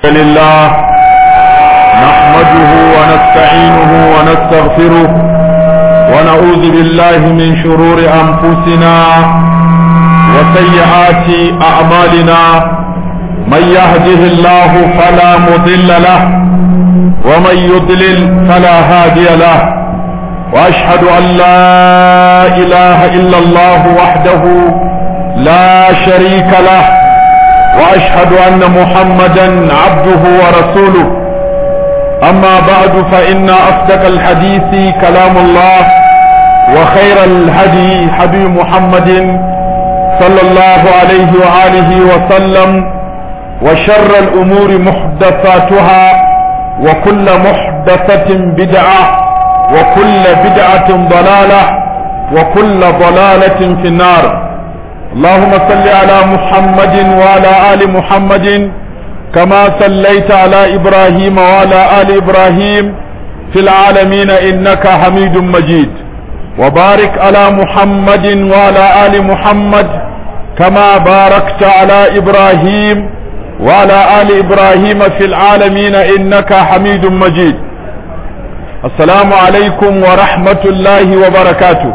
لله نحمده ونستعينه ونستغفره ونعوذ بالله من شرور أنفسنا وسيئات أعمالنا من يهده الله فلا مضل له ومن يضلل فلا هادي له وأشهد أن لا إله إلا الله وحده لا شريك له واشهد ان محمدا عبده ورسوله اما بعد فان اصدق الحديث كلام الله وخير الهدي هدي محمد صلى الله عليه واله وسلم وشر الامور محدثاتها وكل محدثه بدعه وكل بدعه ضلاله وكل ضلاله في النار اللهم صل على محمد وعلى آل محمد كما صليت على إبراهيم وعلى آل إبراهيم في العالمين إنك حميد مجيد وبارك على محمد وعلى آل محمد كما باركت على إبراهيم وعلى آل إبراهيم في العالمين إنك حميد مجيد السلام عليكم ورحمة الله وبركاته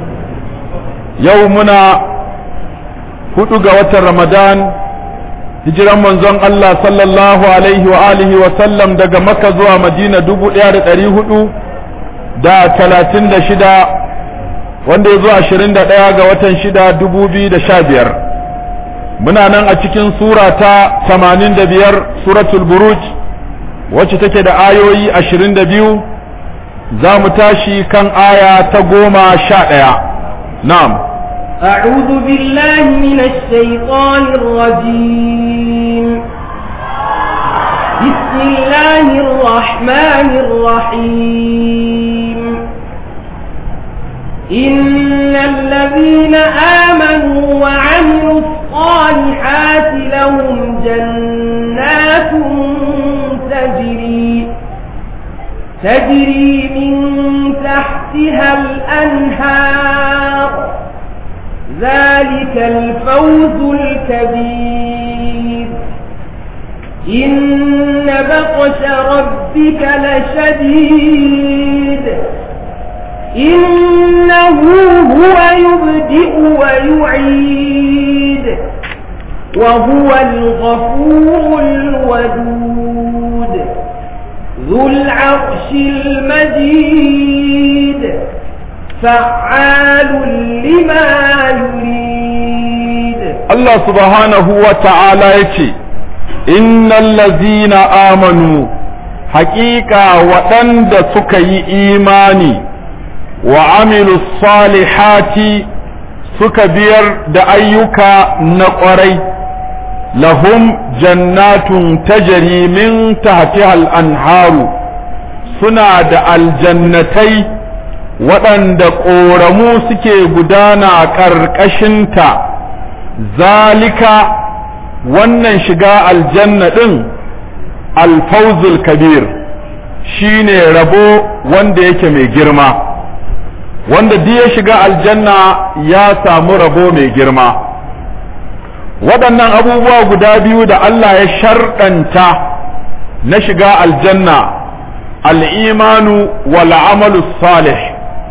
يومنا hudu ga watan Ramadan hijiran manzon Allah sallallahu alaihi wa alihi wa sallam daga Makka zuwa Madina dubu ɗaya da ɗari hudu da talatin da shida wanda ya zo ashirin da ɗaya ga watan shida dubu biyu da sha biyar muna nan a cikin sura ta tamanin da biyar suratul buruj wacce take da ayoyi ashirin da biyu za mu tashi kan aya ta goma sha ɗaya na'am أعوذ بالله من الشيطان الرجيم بسم الله الرحمن الرحيم إن الذين آمنوا وعملوا الصالحات لهم جنات تجري تجري من تحتها الأنهار ذلك الفوز الكبير إن بطش ربك لشديد إنه هو يبدئ ويعيد وهو الغفور الودود ذو العرش المجيد فعال لما يريد الله سبحانه وتعالى يتي إن الذين آمنوا حقيقة وطند سكي إيماني وعملوا الصالحات سكبير دأيك نقري لهم جنات تجري من تحتها الأنهار سنة الجنتين waɗanda ƙoramu suke gudana ƙarƙashinta zalika wannan shiga aljanna ɗin alfauzul kabir shine rabo wanda yake mai girma wanda duk ya shiga aljanna ya samu rabo mai girma waɗannan abubuwa guda biyu da Allah ya sharɗanta na shiga aljanna al'imanu wal amalu salih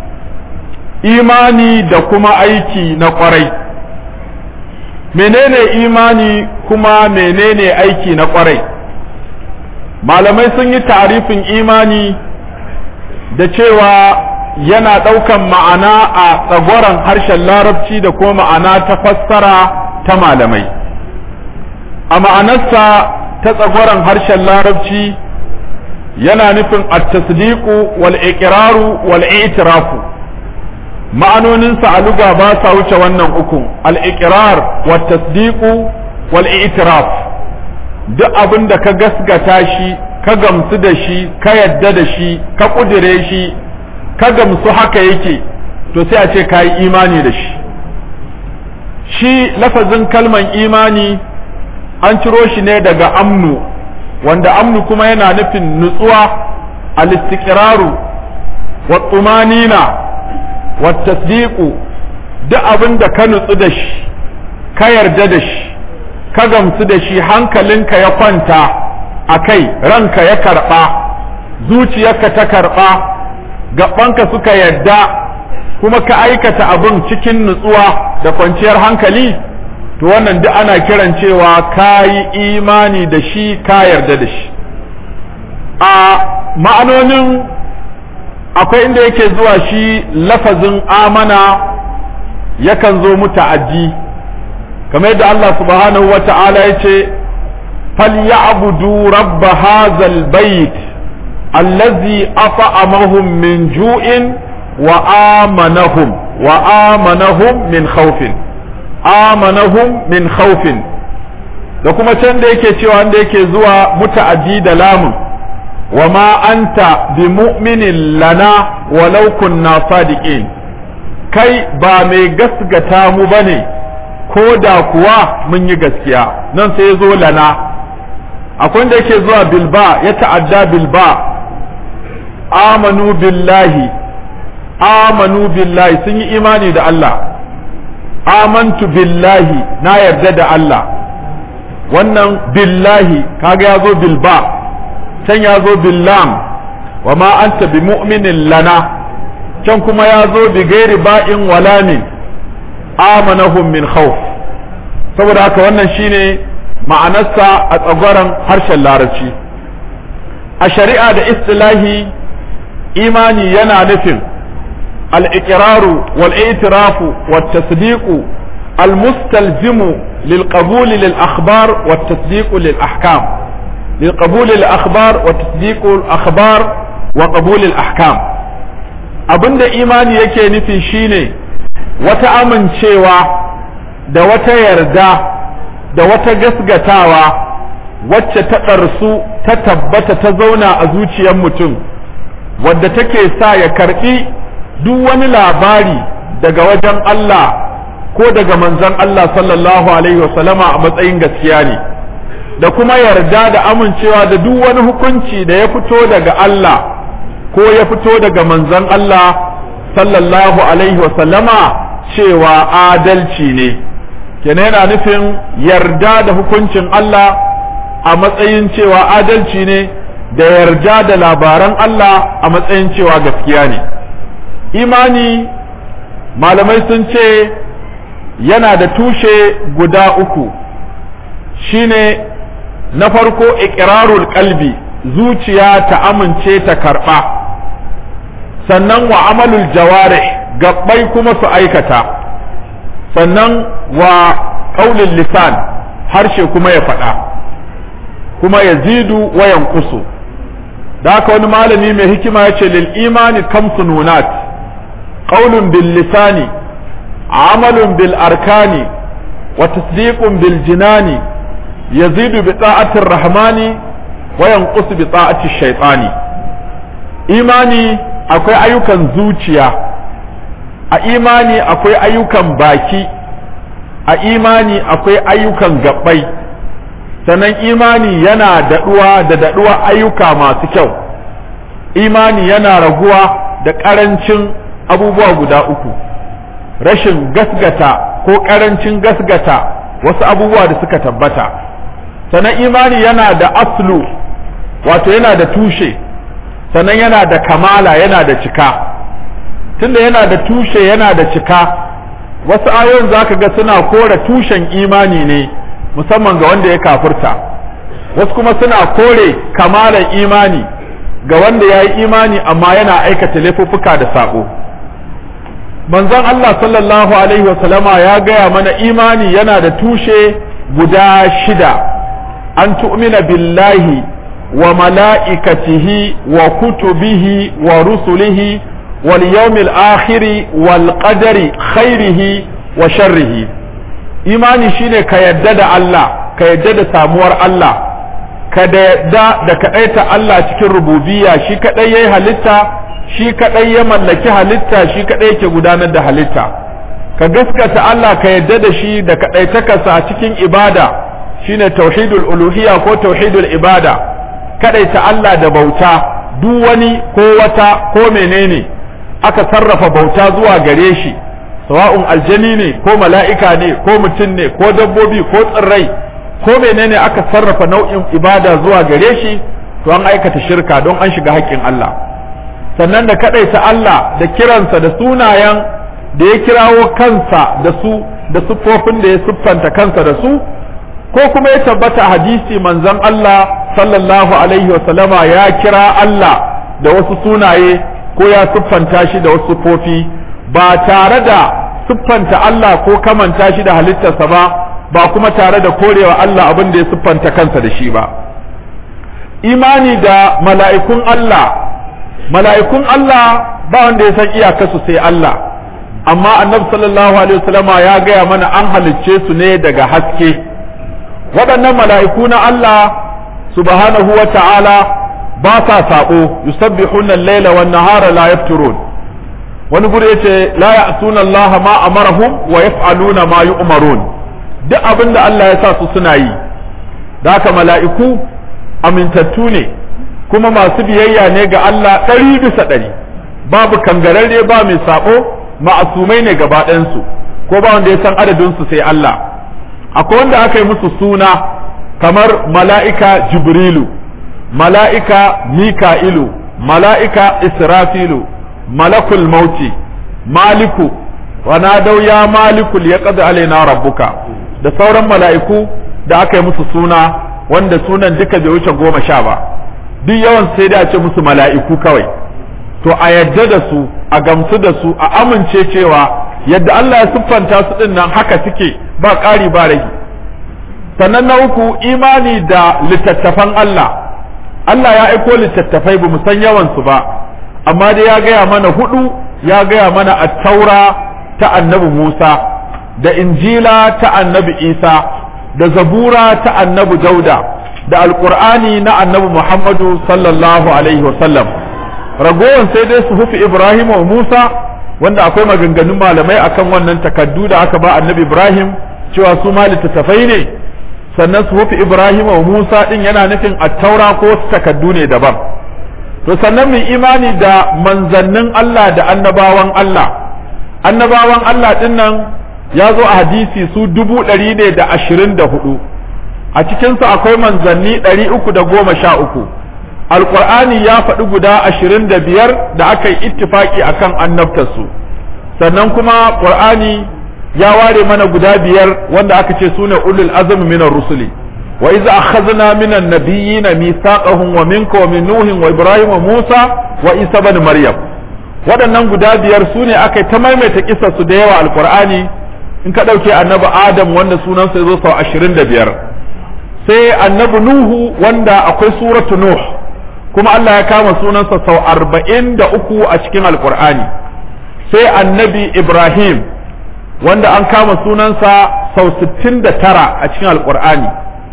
imani da kuma aiki na kwarai menene imani kuma menene aiki na kwarai malamai sun yi tarifin imani da cewa yana ɗaukan ma'ana a tsagoran harshen larabci da kuma ma'ana ta fassara ta malamai a ma'anarsa ta tsagoran harshen larabci yana nufin at-tasdiqu wal iqraru wal i'tirafu ma'anoninsa a luga ba sa wuce wannan uku al-iqrar wa tasdiqu wal i'tiraf duk abin da ka gasgata shi ka gamsu da shi ka yadda da shi ka kudire shi ka gamsu haka yake to sai a ce ka yi imani da shi shi lafazin kalman imani an ciro shi ne daga amnu wanda amnu kuma yana nufin nutsuwa al-istiqraru wa tumanina wattasdiqu duk abin da ka nutsu da shi ka yarda da shi ka gamsu da shi hankalinka ya kwanta a kai ranka ya karɓa zuciyarka ta karɓa gabanka suka yadda kuma ka aikata abin cikin nutsuwa da kwanciyar hankali to wannan duk ana kiran cewa ka yi imani da shi ka yarda da shi a ma'anonin akwai inda yake zuwa shi lafazin amana yakan zo muta'addi kamar yadda Allah subhanahu wa ta'ala ya ce falyabudu rabb hazal bait allazi at'amahum min ju'in wa amanahum wa amanahum min khawfin amanahum min khawfin da kuma can da yake cewa wanda yake zuwa muta'addi da lamun wa ma anta bi mu'minin lana walau kunna sadiqin kai ba mai gasgata mu bane ko da kuwa mun yi gaskiya nan sai ya zo lana akwai da yake zuwa bilba ya ta'adda bilba amanu billahi amanu billahi sun yi imani da Allah amantu billahi na yarda da Allah wannan billahi kaga ya zo bilba can ya zo billam wa ma anta bi mu'minin lana can kuma ya zo bi gairi ba'in wala min amanahum min khawf saboda haka wannan shine ma'anarsa a tsagwaron harshen larabci a shari'a da istilahi imani yana nufin الإقرار والاعتراف والتصديق المستلزم للقبول للأخبار والتصديق للأحكام للقبول للأخبار وتصديق الأخبار وقبول الأحكام abinda imani yake nufi shine wata amincewa da wata yarda da wata gasgatawa wacce ta ɗarsu ta tabbata ta zauna a zuciyar mutum wadda take sa ya karɓi duk wani labari daga wajen Allah ko daga manzon Allah sallallahu alaihi wasallama a matsayin gaskiya ne da kuma yarda da amincewa da duk wani hukunci da ya fito daga Allah ko ya fito daga manzon Allah sallallahu alaihi wasallama cewa adalci ne kenan yana nufin yarda da hukuncin Allah a matsayin cewa adalci ne da yarda da labaran Allah a matsayin cewa gaskiya ne imani malamai sun ce yana da tushe guda uku shine na farko iqrarul qalbi zuciya ta amince ta karba sannan wa amalul jawarih gabbai kuma su aikata sannan wa qaulul lisan harshe kuma ya faɗa kuma yazidu wa yanqusu da haka wani malami mai hikima ya ce lil imani kamsu nunat قول باللسان عمل بالأركان وتصديق بالجنان يزيد بطاعة الرحمن وينقص بطاعة الشيطان إيماني akwai ayyukan zuciya a imani akwai ayyukan baki a imani akwai ayyukan gabbai sannan imani yana daɗuwa da daɗuwa ayyuka masu kyau imani yana raguwa da ƙarancin abubuwa guda uku rashin gasgata ko ƙarancin gasgata wasu abubuwa da suka tabbata sannan imani yana da aslu wato yana da tushe sannan yana da kamala yana da cika tunda yana da tushe yana da cika wasu ayoyin za ka ga suna kore tushen imani ne musamman ga wanda ya kafurta wasu kuma suna kore kamalan imani ga wanda ya yi imani amma yana aikata laifuffuka da saƙo manzon Allah sallallahu alaihi wasallama ya gaya mana imani yana da tushe guda shida an tu'mina billahi wa mala'ikatihi wa kutubihi wa rusulihi wal yawmil akhiri wal qadari khairihi wa sharrihi imani shine ka yadda da Allah ka yadda da samuwar Allah ka da yadda da kaɗaita Allah cikin rububiyya shi kaɗai yayi halitta shi kaɗai ya mallaki halitta shi kaɗai yake gudanar da halitta ka gaskata Allah ka yadda da shi da kaɗaitakarsa a cikin ibada shine tauhidul uluhiyya ko tauhidul ibada kaɗaita Allah da bauta duk wani ko wata ko menene aka sarrafa bauta zuwa gare shi sawa'un aljani ne ko mala'ika ne ko mutum ne ko dabbobi ko tsirrai ko menene aka sarrafa nau'in ibada zuwa gare shi to an aikata shirka don an shiga haƙƙin Allah sannan da kaɗaita Allah da kiransa da sunayen da ya kirawo kansa da su da siffofin da ya siffanta kansa da su ko kuma ya tabbata hadisi manzon Allah sallallahu alaihi wasallama ya kira Allah da wasu sunaye ko ya siffanta shi da wasu siffofi ba tare da siffanta Allah ko kamanta shi da halittarsa ba ba kuma tare da korewa Allah abin da ya siffanta kansa da shi ba imani da mala'ikun Allah mala'ikun Allah ba wanda ya san iyakarsu sai Allah amma annabi sallallahu alaihi wasallama ya gaya mana an halicce su ne daga haske waɗannan mala'iku na Allah subhanahu wa ta'ala ba sa saɓo yusabbihuna al-laila wan nahara la yafturun wani guri yace la ya'suna Allah ma amarahum wa yaf'aluna ma yu'marun duk abin da Allah ya sa su suna yi da haka mala'iku amintattu ne kuma masu biyayya ne ga Allah ɗari bisa ɗari babu kangararre ba mai saɓo ma'asumai ne gaba ɗayansu ko ba wanda ya san adadinsu sai Allah akwai wanda aka yi musu suna kamar mala'ika jibrilu mala'ika mika'ilu mala'ika israfilu malakul mauti maliku wa nadau ya malikul ya qad alaina rabbuka da sauran mala'iku da aka yi musu suna wanda sunan duka bai wuce goma sha ba duk yawan sai da a ce musu mala'iku kawai to a yadda da su a gamsu da su a amince cewa yadda Allah ya siffanta su din nan haka suke ba ƙari ba rage sannan na uku imani da littattafan Allah Allah ya aiko littattafai ba mu san yawan su ba amma dai ya gaya mana hudu ya gaya mana at-taura ta annabi Musa da injila ta annabi Isa da zabura ta annabi Dauda da alqur'ani na annabi Muhammadu sallallahu alaihi wa sallam ragowar sai dai su hufi Ibrahim wa Musa wanda akwai maganganun malamai akan wannan takaddu da aka ba annabi Ibrahim cewa su ma littattafai ne sannan su hufi Ibrahim wa Musa din yana nufin attaura ko wasu takaddu ne daban to sannan mu imani da manzannin Allah da annabawan Allah annabawan Allah din nan ya zo a hadisi su dubu ɗari ne da ashirin da hudu a cikinsu akwai manzanni ɗari uku da goma sha uku alƙur'ani ya faɗi guda ashirin da biyar da aka yi ittifaki a kan annabtarsu sannan kuma ƙur'ani ya ware mana guda biyar wanda aka ce su ne ulul azumi minar rusuli wa iza akhadna minan nabiyyina mithaqahum wa minka wa min nuhin wa ibrahim wa musa wa isa ibn maryam waɗannan guda biyar su ne aka ta maimaita kisar su da yawa alƙur'ani in ka ɗauke annabi adam wanda sunansa ya zo sau ashirin da biyar sai annabi nuhu wanda akwai suratu nuh kuma Allah ya kama sunansa sau arba'in da uku a cikin alkur'ani sai annabi ibrahim wanda an kama sunansa sau sittin da tara a cikin alkur'ani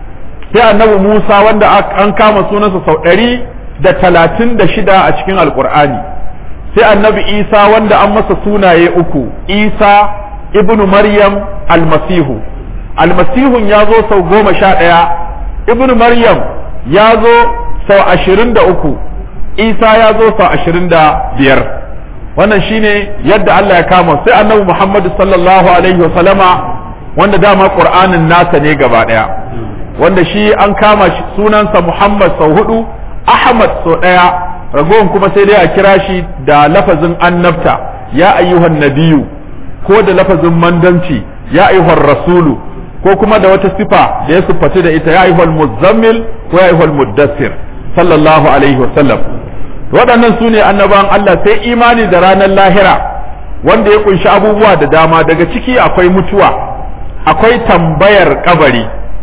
sai annabi musa wanda an kama sunansa sau ɗari da talatin da shida a cikin alkur'ani sai annabi isa wanda an masa sunaye uku isa ibnu maryam almasihu almasihun ya zo sau goma sha ɗaya ibnu maryam ya zo sau ashirin da uku isa ya zo sau ashirin da biyar wannan shine yadda Allah ya kama sai annabi muhammadu sallallahu alaihi wasallama wanda dama ƙur'anin nasa ne gaba ɗaya wanda shi an kama sunansa muhammad sau hudu ahmad sau ɗaya ragowar kuma sai dai a kira shi da lafazin annabta ya ayyuhan nabiyu ko da lafazin mandanci ya ayyuhar rasulu ko kuma da wata sifa da ya siffatu da ita ya ayyuhal muzammil ko ya ayyuhal muddassir sallallahu alaihi wasallam waɗannan su ne annaban Allah sai imani da ranar lahira wanda ya kunshi abubuwa da dama daga ciki akwai mutuwa akwai tambayar kabari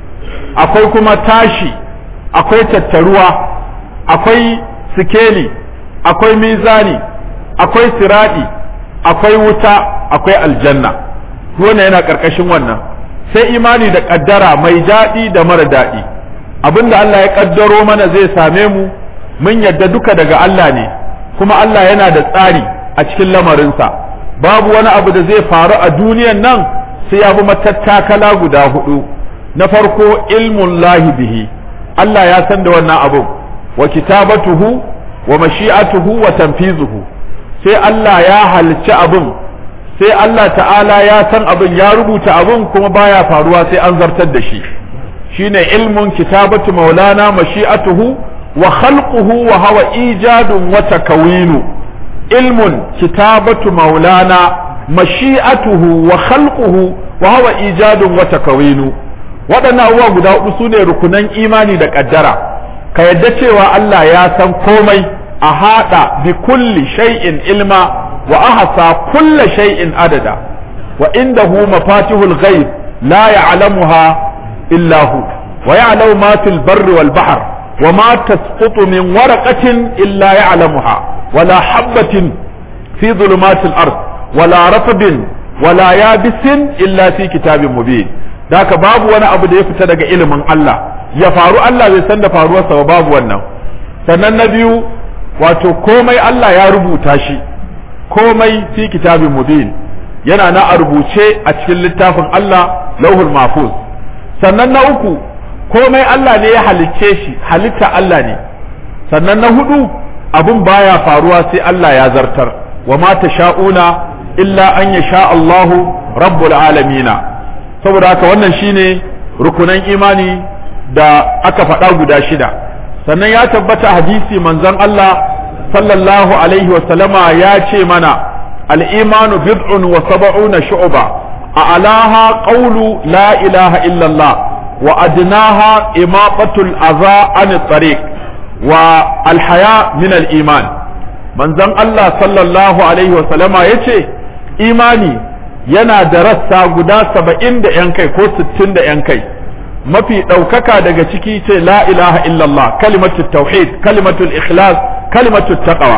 akwai kuma tashi akwai tattaruwa akwai sikeli akwai mizani akwai siradi akwai wuta akwai aljanna wannan yana ƙarƙashin wannan sai imani da ƙaddara mai daɗi da mara daɗi abinda Allah ya ƙaddaro mana zai same mu mun yadda duka daga Allah ne kuma Allah yana da tsari a cikin lamarinsa babu wani abu da zai faru a duniyan nan sai ya bi matattakala guda hudu na farko ilmun lahi bihi Allah ya san da wannan abun wa kitabatuhu wa mashi'atuhu wa tanfizuhu sai Allah ya halicci abin sai Allah ta'ala ya san abin ya rubuta abin kuma baya faruwa sai an zartar da shi shine ilmun kitabatu maulana mashi'atuhu wa khalquhu wa hawa ijadun wa takawinu ilmun kitabatu maulana mashi'atuhu wa khalquhu wa hawa ijadun wa takawinu waɗannan abubuwa guda hudu sune rukunan imani da ƙaddara ka yadda cewa Allah ya san komai a haɗa bi kulli shay'in ilma wa ahsa kulla shay'in adada wa indahu mafatihul ghaib la ya'lamuha illa hu wa ya'lamu ma fil barri wal bahr wa ma tasqutu min waraqatin illa ya'lamuha wala habatin fi dhulumatil ard wala rafdin wala yabisin illa fi kitabin mubin daka babu wani abu da ya fita daga ilimin Allah ya faru Allah bai san da faruwarsa ba babu wannan sannan na biyu wato komai Allah ya rubuta shi komai fi kitabin mubin yana na a rubuce a cikin littafin Allah lauhul mahfuz sannan na uku komai Allah ne ya halicce shi halitta Allah ne sannan na hudu abun baya faruwa sai Allah ya zartar wa ma tasha'una illa an yasha Allahu rabbul alamina saboda haka wannan shine rukunan imani da aka faɗa guda shida sannan ya tabbata hadisi manzon Allah sallallahu alaihi wa sallama ya ce mana al-imanu bid'un wa sab'una shu'ba a'laha qawlu la ilaha illa Allah wa adnaha imaqatul adha an tariq wa al-haya min al-iman manzon Allah sallallahu alaihi wa sallama yace imani yana da rassa guda saba'in da ‘yan kai ko sittin da ‘yan kai mafi ɗaukaka daga ciki ce la ilaha illallah kalimatul tauhid kalimatul ikhlas kalimatul taqwa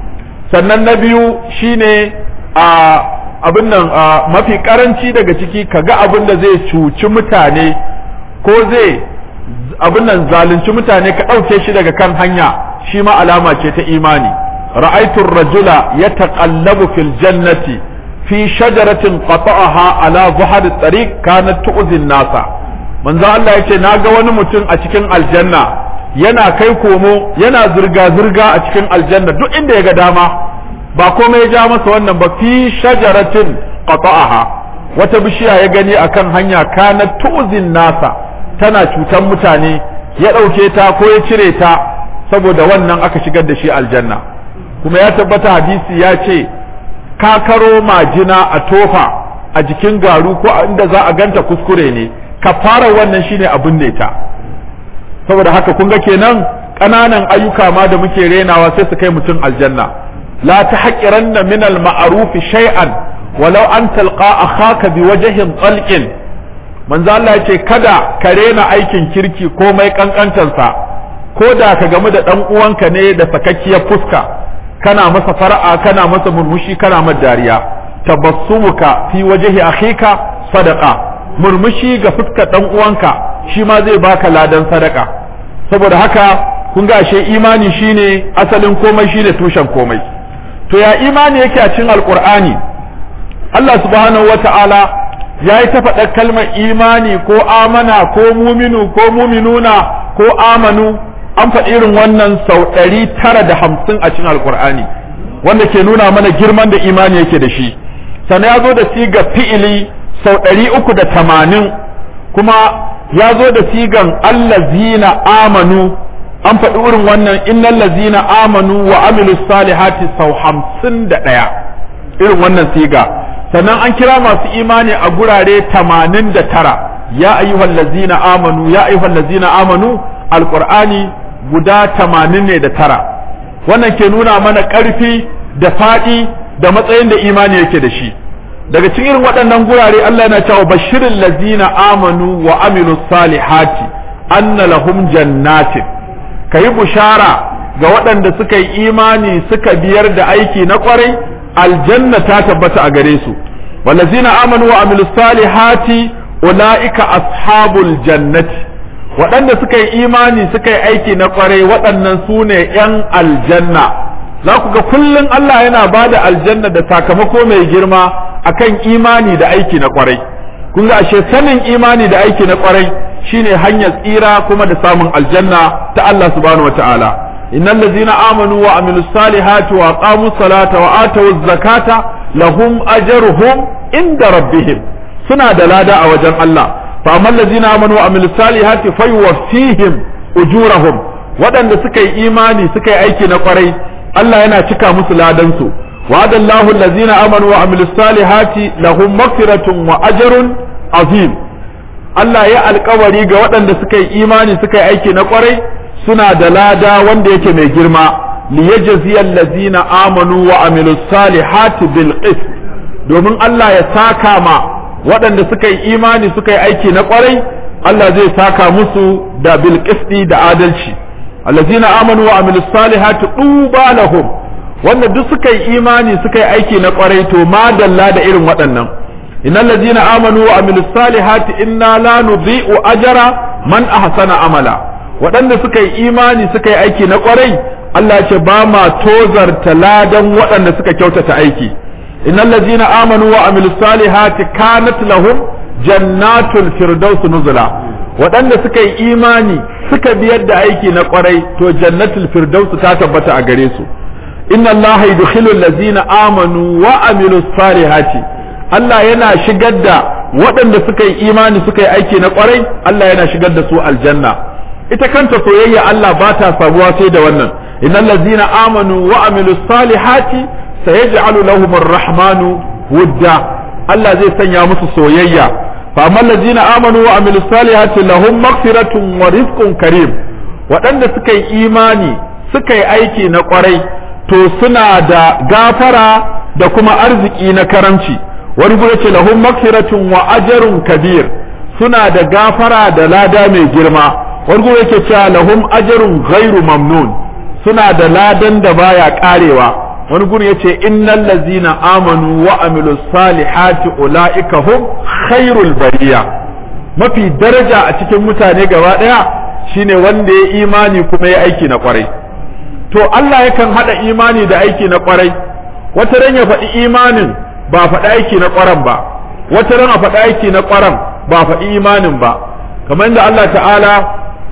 sannan na biyu shine a abin nan mafi karanci daga ciki kaga abin da zai cuci mutane ko zai abin nan zalunci mutane ka ɗauke shi daga kan hanya shi ma alama ce ta imani ra'aitu rajula yataqallabu fil jannati fi shajaratin qata'aha ala zuhar tariq kanat tu'zi nasa manzo Allah yace naga wani mutum a cikin aljanna yana kai komo yana zirga zirga a cikin aljanna duk inda ya ga dama ba komai ya ja masa wannan ba fi shajaratin qata'aha wata bishiya ya gani akan hanya kanat tu'zi nasa tana cutan mutane ya ɗauke ta ko ya cire ta saboda wannan aka shigar da shi aljanna kuma ya tabbata hadisi ya ce kakaro majina a tofa a jikin garu ko inda za a ganta kuskure ne ka fara wannan shine abin ne ta saboda haka kun ga kenan ƙananan ayyuka ma da muke renawa sai su kai mutum aljanna la tahqiranna min al ma'ruf shay'an walau an talqa akhaka bi wajhin talqin manzo Allah yace kada ka rena aikin kirki komai kankantansa ko da ka gamu da dan uwanka ne da sakakkiyar fuska kana masa fara'a kana masa murmushi kana masa dariya tabassumuka fi wajhi akhika sadaqa murmushi ga fuskar dan uwanka shi ma zai baka ladan sadaka saboda haka kun ga ashe imani shine asalin komai shine tushen komai to ya imani yake a cikin alqur'ani Allah subhanahu wata'ala ya yi ta faɗa kalmar imani ko amana ko muminu ko muminuna ko amanu an faɗi irin wannan sau ɗari tara da hamsin a cikin alkur'ani wanda ke nuna mana girman da imani yake da shi sannan ya zo da siga fi'ili sau ɗari uku da tamanin kuma ya zo da sigan allazina amanu an faɗi irin wannan innal lazina amanu wa amilu salihati sau hamsin da ɗaya irin wannan siga sannan an kira masu imani a gurare tamanin da tara ya ayyuhal lazina amanu ya ayyuhal lazina amanu alqur'ani guda tamanin ne da tara wannan ke nuna mana ƙarfi da faɗi da matsayin da imani yake da shi daga cikin irin waɗannan gurare Allah yana cewa bashirin lazina amanu wa amilu salihati anna lahum jannatin kayi bushara ga waɗanda suka yi imani suka biyar da aiki na ƙwarai aljanna ta tabbata a gare su wallazina amanu wa amilu salihati ulaika ashabul jannati waɗanda suka yi imani suka yi aiki na ƙwarai waɗannan su ne ‘yan aljanna za ku ga kullum Allah yana ba da aljanna da sakamako mai girma akan imani da aiki na ƙwarai kun ga ashe sanin imani da aiki na ƙwarai shine hanyar tsira kuma da samun aljanna ta Allah subhanahu wataala innal ladzina amanu wa amilus salihati wa aqamus salata wa atawuz zakata lahum ajruhum inda rabbihim suna da lada a wajen Allah fa amman ladina amanu wa amilus salihati fayuwaffihim ujurahum waɗanda suka yi imani suka yi aiki na kwarai Allah yana cika musu ladan su وعد الله الذين آمنوا وعملوا الصالحات لهم مغفرة وأجر عظيم Allah ya alkawari ga waɗanda suka yi imani suka yi aiki na kwarai suna da lada wanda yake mai girma liyajzi allazina amanu wa amilus salihati bil qist domin Allah ya saka ma waɗanda suka yi imani suka yi aiki na kwarai Allah zai saka musu da bil qisti da adalci allazina amanu wa amilus salihati tuba lahum wanda duk suka yi imani suka yi aiki na kwarai to madalla da irin waɗannan innal ladina amanu wa amilus salihati inna la nudhi'u ajra man ahsana amala waɗanda suka yi imani suka yi aiki na kwarai Allah ya ce ba ma tozarta ladan waɗanda suka kyautata aiki innal ladina amanu wa amilus salihati kanat lahum jannatul firdaus nuzula waɗanda suka yi imani suka biyar da aiki na kwarai to jannatul firdaus ta tabbata a gare su inna allaha yudkhilu allazina amanu wa amilu salihati Allah yana shigar da waɗanda suka yi imani suka yi aiki na ƙwarai Allah yana shigar da su aljanna ita kanta soyayya Allah ba ta sabuwa sai da wannan innal ladzina amanu wa amilu salihati sayaj'alu lahum ar-rahmanu wudda Allah zai sanya musu soyayya fa amma ladzina amanu wa amilu salihati lahum maghfiratun wa rizqun karim waɗanda suka yi imani suka yi aiki na ƙwarai to suna da gafara da kuma arziki na karamci wani gure ce lahum magfiratun wa ajrun kabir suna da gafara da lada mai girma wani gure yake cewa lahum ajrun ghairu mamnun suna da ladan da baya karewa wani gure yace innal ladzina amanu wa amilus salihati ulaika hum khairul bariya mafi daraja a cikin mutane gaba daya shine wanda ya imani kuma ya aiki na kwarai to Allah yakan haɗa imani da aiki na ƙwarai wata ran ya faɗi imanin ba faɗi aiki na ƙwaran ba wata ran a faɗi aiki na ƙwaran ba faɗi imanin ba kamar yadda Allah ta'ala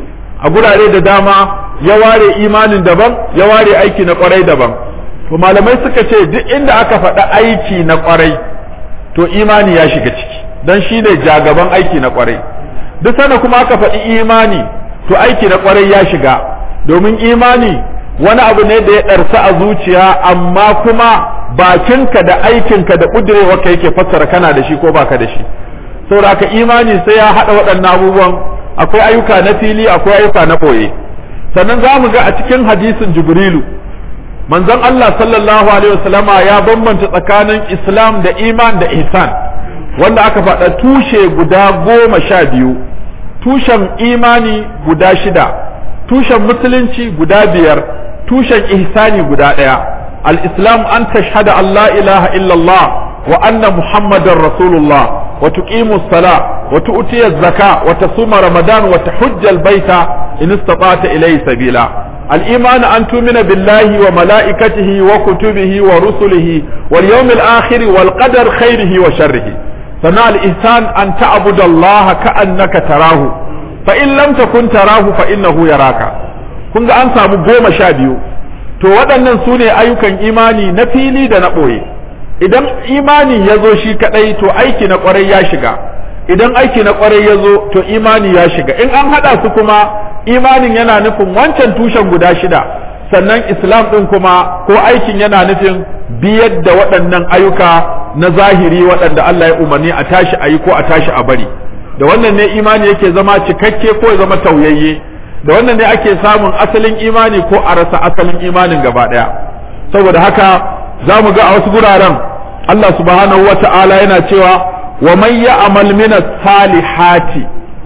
a gurare da dama ya ware imanin daban ya ware aiki na ƙwarai daban to malamai suka ce duk inda aka faɗi aiki na ƙwarai to imani ya shiga ciki dan shi ne jagaban aiki na ƙwarai duk sanda kuma aka faɗi imani to aiki na ƙwarai ya shiga domin imani wani abu ne da ya ɗarsa a zuciya amma kuma bakinka da aikinka da ƙudurewarka yake fassara kana da shi ko baka da shi saboda ka imani sai ya haɗa waɗannan abubuwan akwai ayyuka na fili akwai ayyuka na ɓoye sannan za mu ga a cikin hadisin jibrilu manzon Allah sallallahu alaihi wasallama ya bambanta tsakanin islam da iman da ihsan wanda aka faɗa tushe guda goma sha biyu tushen imani guda shida tushen musulunci guda biyar tushen ihsani guda ɗaya al-islam an tashhada an la ilaha illallah wa anna muhammadar rasulullah wa tuqimu sala wa tu'ti zaka wa tasuma ramadan wa tahujja al-baita in istata'ta ilayhi sabila al-iman an tu'mina billahi wa malaikatihi wa kutubihi wa rusulihi wal yawmil akhir wal qadar khairihi wa sharrihi sana al-ihsan an ta'budu Allah ka'annaka tarahu fa in lam takun tarahu fa innahu yaraka kun ga an samu goma sha biyu to waɗannan su ne ayyukan imani na fili da na ɓoye idan imani ya zo shi kaɗai to aiki na ƙwarai ya shiga idan aiki na ƙwarai ya zo to imani ya shiga in an haɗa su kuma imanin yana nufin wancan tushen guda shida sannan islam ɗin kuma ko aikin yana nufin biyar da waɗannan ayyuka na zahiri waɗanda Allah ya umarni a tashi a yi ko a tashi a bari da wannan ne imani yake zama cikakke ko ya zama tauyayye da wannan ne ake samun asalin imani ko a rasa asalin imanin gaba ɗaya saboda haka za mu ga a wasu guraren Allah subhanahu wa ta'ala yana cewa wa man ya'mal min salihati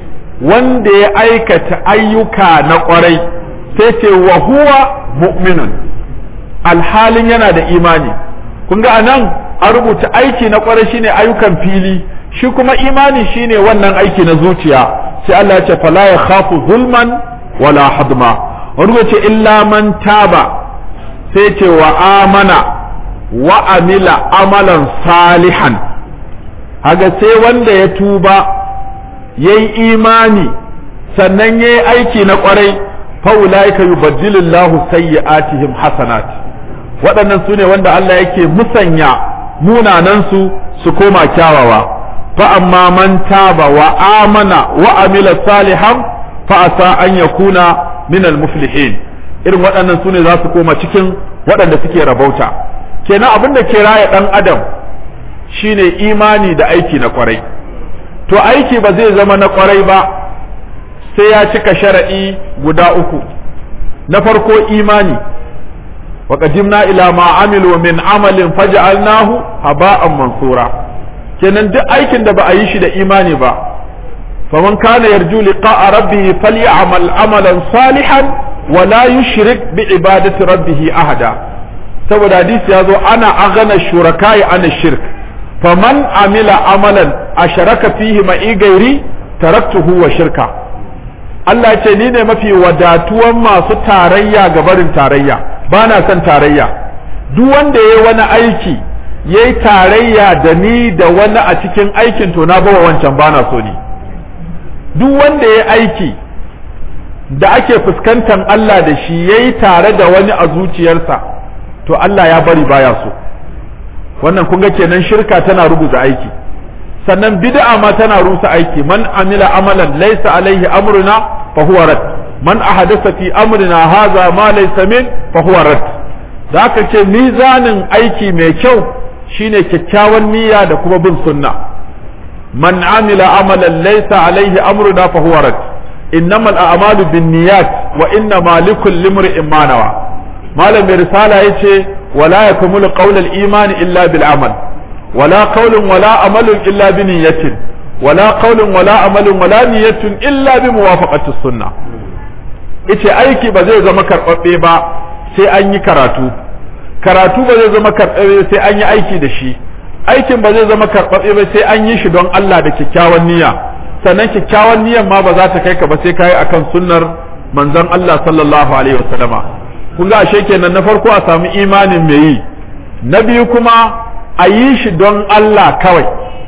wanda ya aikata ayyuka na ƙwarai sai ce wa huwa mu'minun alhalin yana da imani kun ga anan an rubuta aiki na ƙwarai shine ayyukan fili shi kuma imani shine wannan aiki na zuciya sai Allah ya ce fala ya khafu zulman wala hadma wani ce illa man taba sai ce wa amana wa amila amalan salihan haga sai wanda ya tuba yayi imani sannan yayi aiki na kwarai faulaika yubaddilullahu sayyi'atihim hasanat waɗannan su ne wanda Allah yake musanya munanansu su koma kyawawa fa amma man taba wa amana wa amila salihan fa asa an yakuna min al-muflihin irin waɗannan sune za su koma cikin waɗanda suke rabauta kenan abin da ke raya ɗan adam shine imani da aiki na kwarai to aiki ba zai zama na kwarai ba sai ya cika sharaɗi guda uku na farko imani wa qadimna ila ma amilu min amalin faj'alnahu haba'an mansura kenan duk aikin da ba a yi shi da imani ba faman kana yarju liqa'a rabbih falyamal amalan salihan wa la yushrik bi ibadati rabbih ahada saboda hadisi ya zo ana aghana shurakai ana shirk faman amila amalan asharaka fihi ma'i gairi taraktuhu wa shirka Allah ya ce ni ne mafi wadatuwan masu tarayya ga barin tarayya ba na son tarayya duk wanda ya yi wani aiki ya yi tarayya da ni da wani a cikin aikin to na bawa wancan ba na so ni duk wanda ya aiki da ake fuskantar Allah da shi ya yi tare da wani a zuciyarsa to Allah ya bari baya so wannan kun ga kenan shirka tana rubuta aiki sannan bid'a ma tana rusa aiki man amila amalan laysa alaihi amruna fa huwa rad man ahadatha fi amrina hadha ma laysa min fa huwa rad da aka ce mizanin aiki mai kyau shine kyakkyawan niyya da kuma bin sunna man amila amalan laysa alaihi amruna fa huwa rad innamal a'malu binniyat wa innama likulli imrin ma nawa malam mai risala yace wala yakmulu qawl al-iman illa bil amal wala qawlun wala amalun illa bi niyyatin wala qawlun wala amalun wala niyyatun illa bi muwafaqati sunnah yace aiki ba zai zama karbabbe ba sai an yi karatu karatu ba zai zama karbabbe sai an yi aiki da shi aikin ba zai zama karbabbe ba sai an yi shi don Allah da kyakkyawan niyya sannan kyakkyawan niyyar ma ba za ta kai ka ba sai kai akan sunnar manzon Allah sallallahu alaihi wasallama kun ga ashe kenan na farko a samu imanin mai yi na biyu kuma a yi shi don Allah kawai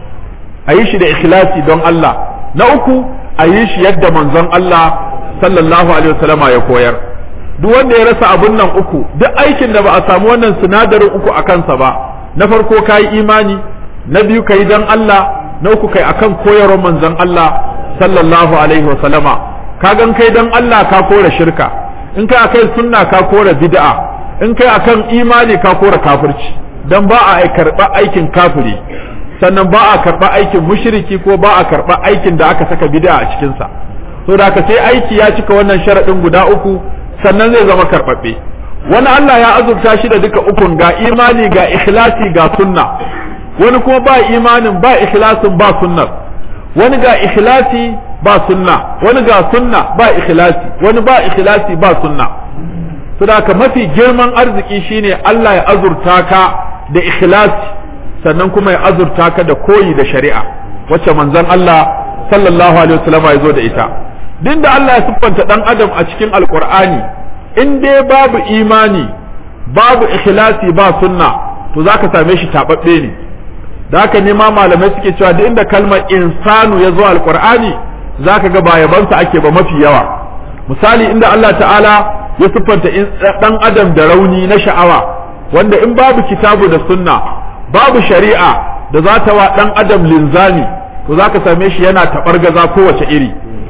a yi shi da ikhlasi don Allah na uku a yi shi yadda manzon Allah sallallahu alaihi wasallama ya koyar duk wanda ya rasa abun nan uku duk aikin da ba a samu wannan sinadarin uku a kansa ba na farko ka yi imani na biyu ka yi don Allah na uku kai akan koyarwar manzon Allah sallallahu alaihi wasallama ka gan kai don Allah ka kora shirka in kai akai sunna ka kora bid'a in kai akan imani ka kora kafirci dan ba a karba aikin kafiri sannan ba a karba aikin mushriki ko ba a karba aikin da aka saka bid'a a cikin sa so da ka sai aiki ya cika wannan sharadin guda uku sannan zai zama karbabbe wani Allah ya azurta shi da duka ukun ga imani ga ikhlasi ga sunna wani kuma ba imanin ba ikhlasin ba sunnar wani ga ikhlasi ba sunna wani ga sunna ba ikhlasi wani ba ikhlasi ba sunna saboda mafi girman arziki shine Allah ya azurta ka da ikhlasi sannan kuma ya azurta ka da koyi da shari'a wacce manzon Allah sallallahu alaihi wasallam ya zo da ita din da Allah ya siffanta dan adam a cikin alqur'ani in dai babu imani babu ikhlasi ba sunna to zaka same shi tababbe ne da haka ne ma malamai suke cewa duk inda kalmar insanu ya zo alqur'ani zaka ga ba yabansa ake ba mafi yawa misali inda Allah ta'ala ya siffanta dan adam da rauni na sha'awa wanda in babu kitabu da sunna babu shari'a da za ta wa dan adam linzami to zaka same shi yana taɓargaza kowace iri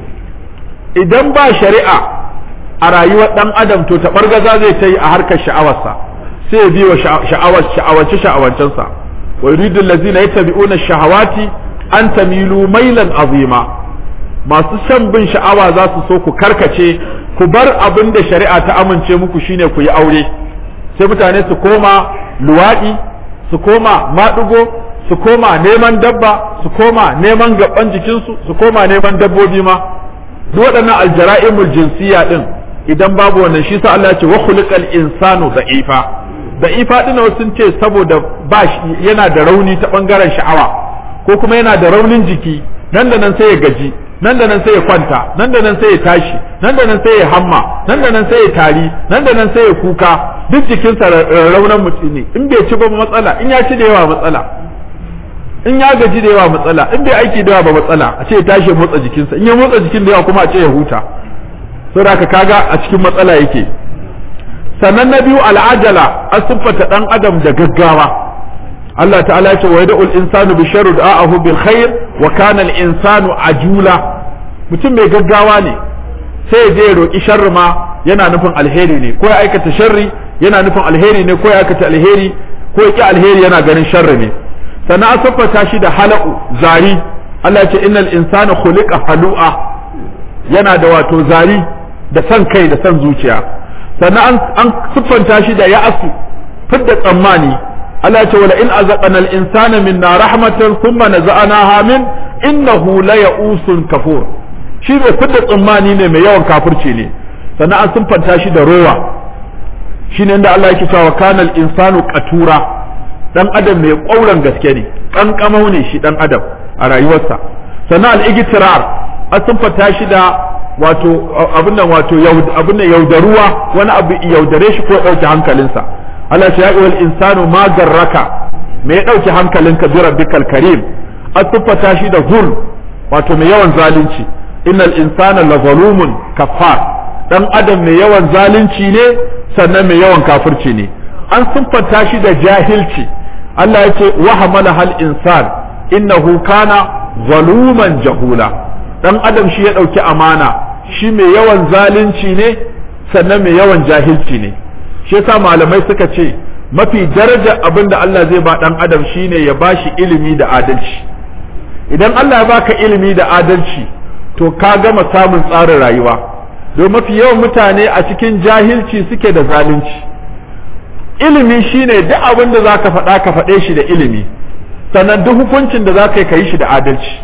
idan ba shari'a a rayuwar dan adam to taɓargaza zai ta yi a harkar sha'awarsa sai ya biyo sha'awar sha'awace sha'awancensa wa yuridu allazina yattabi'una shahawati an tamilu mailan azima masu shan bin sha'awa za su so ku karkace ku bar abin da shari'a ta amince muku shine ku yi aure sai mutane su koma luwaɗi su koma maɗugo su koma neman dabba su koma neman gaban jikinsu su koma neman dabbobi ma duk waɗannan aljara'imul jinsiya din idan babu wannan shi sa Allah ya ce wa khuliqal insanu da'ifa da'ifa din sun ce saboda ba yana da rauni ta bangaren sha'awa ko kuma yana da raunin jiki nan da nan sai ya gaji nan da nan sai ya kwanta nan da nan sai ya tashi nan da nan sai ya hamma nan da nan sai ya tari nan da nan sai ya kuka duk jikinsa raunan mutum ne in bai ci ba matsala in ya ci da yawa matsala in ya gaji da yawa matsala in bai aiki da yawa ba matsala a ce ya tashi ya motsa jikinsa in ya motsa jikin da yawa kuma a ce ya huta saboda haka kaga a cikin matsala yake sannan na biyu al'ajala an siffata dan adam da gaggawa Allah ta'ala ya ce wa yad'u al-insanu bi sharri da'ahu bil khair wa kana al-insanu ajula mutum mai gaggawa ne sai ya je ya roki sharri ma yana nufin alheri ne ko ya aikata sharri yana nufin alheri ne ko ya aikata alheri ko ya ki alheri yana ganin sharri ne sannan an siffata shi da hala'u zari Allah ya ce innal insana khuliqa halu'a yana da wato zari da san kai da san zuciya sannan an siffanta shi da ya'asu fidda tsammani Allah ya ce wala in azaqana al insana minna rahmatan thumma naza'naha min innahu la ya'usun kafur shi mai fidda tsammani ne mai yawan kafirci ne sannan an siffanta shi da rowa shine inda Allah yake cewa kana al insanu qatura dan adam mai ƙauran gaske ne kankamau ne shi dan adam a rayuwarsa sannan al-igtirar an siffanta shi da wato abin nan wato abin nan yaudaruwa wani abu yaudare shi ko ya dauke hankalinsa Allah ya yi wal insanu ma garraka me ya dauke hankalinka bi rabbikal karim an siffata shi da zul wato mai yawan zalunci innal insana la zalumun kaffar dan adam mai yawan zalunci ne sannan mai yawan kafirci ne an siffanta shi da jahilci Allah ya ce wa hamala hal insan innahu kana zaluman jahula dan adam shi ya dauki amana shi mai yawan zalunci ne sannan mai yawan jahilci ne shi yasa malamai suka ce mafi daraja abin da Allah zai ba dan adam shine ya bashi ilimi da adalci idan Allah ya baka ilimi da adalci to ka gama samun tsarin rayuwa don mafi yawan mutane a cikin jahilci suke da zalunci ilimi shine duk abin da zaka faɗa ka faɗe shi da ilimi sannan duk hukuncin da zaka yi ka yi shi da adalci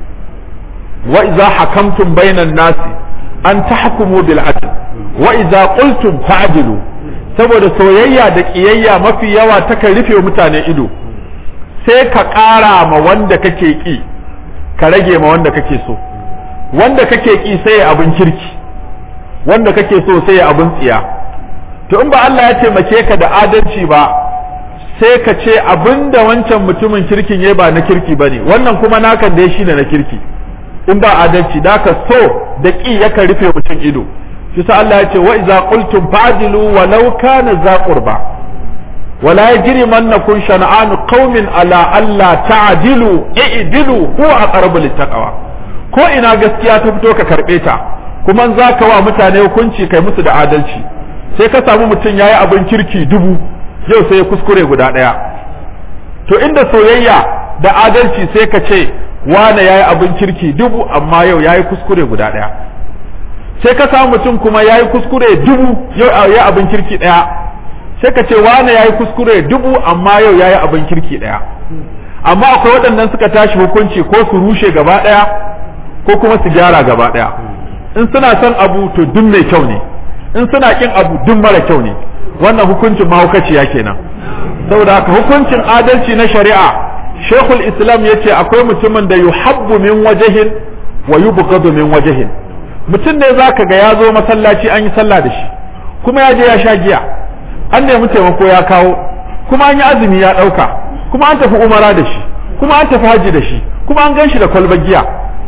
wa idza hakamtum bainan nasi an tahkumu bil adl wa idza qultum fa'dilu saboda soyayya da kiyayya mafi yawa takan rufe mutane ido sai ka ƙara ma wanda kake ki ka rage ma wanda kake so wanda kake ki sai abin kirki wanda kake so sai abin tsiya to in ba Allah ya taimake ka da adalci ba sai ka ce abinda wancan mutumin kirkin yayi ba na kirki bane wannan kuma nakan da shi ne na kirki in ba adalci da ka so da ki yakan rufe mutum ido shi sa Allah ya ce wa idza qultum fa'dilu walau kana za qurba wala yajrimannakum shan'an qaumin ala alla ta'dilu i'dilu huwa aqrabu littaqwa ko ina gaskiya ta fito ka karbe ta kuma za ka wa mutane hukunci kai musu da adalci sai ka samu mutum yayi abin kirki dubu yau sai ya kuskure guda ɗaya to inda soyayya da adalci sai ka ce wane yayi abin kirki dubu amma yau yayi kuskure guda ɗaya sai ka samu mutum kuma yayi kuskure dubu yau yayi abin kirki ɗaya sai ka ce wane yayi kuskure dubu amma yau yayi abin kirki ɗaya amma akwai waɗannan suka tashi hukunci ko su rushe gaba ɗaya ko kuma su gyara gaba ɗaya in suna son abu to duk mai kyau ne in suna kin abu duk mara kyau ne wannan hukuncin mahaukaciya kenan saboda haka hukuncin adalci na shari'a shekul islam ya ce akwai mutumin da yuhabbu min wajahin wa yubghadu min wajahin mutum ne zaka ga ya zo masallaci an yi sallah da shi kuma ya je ya sha giya an nemi taimako ya kawo kuma an yi azumi ya ɗauka kuma an tafi umara da shi kuma an tafi haji da shi kuma an gan shi da kwalbar giya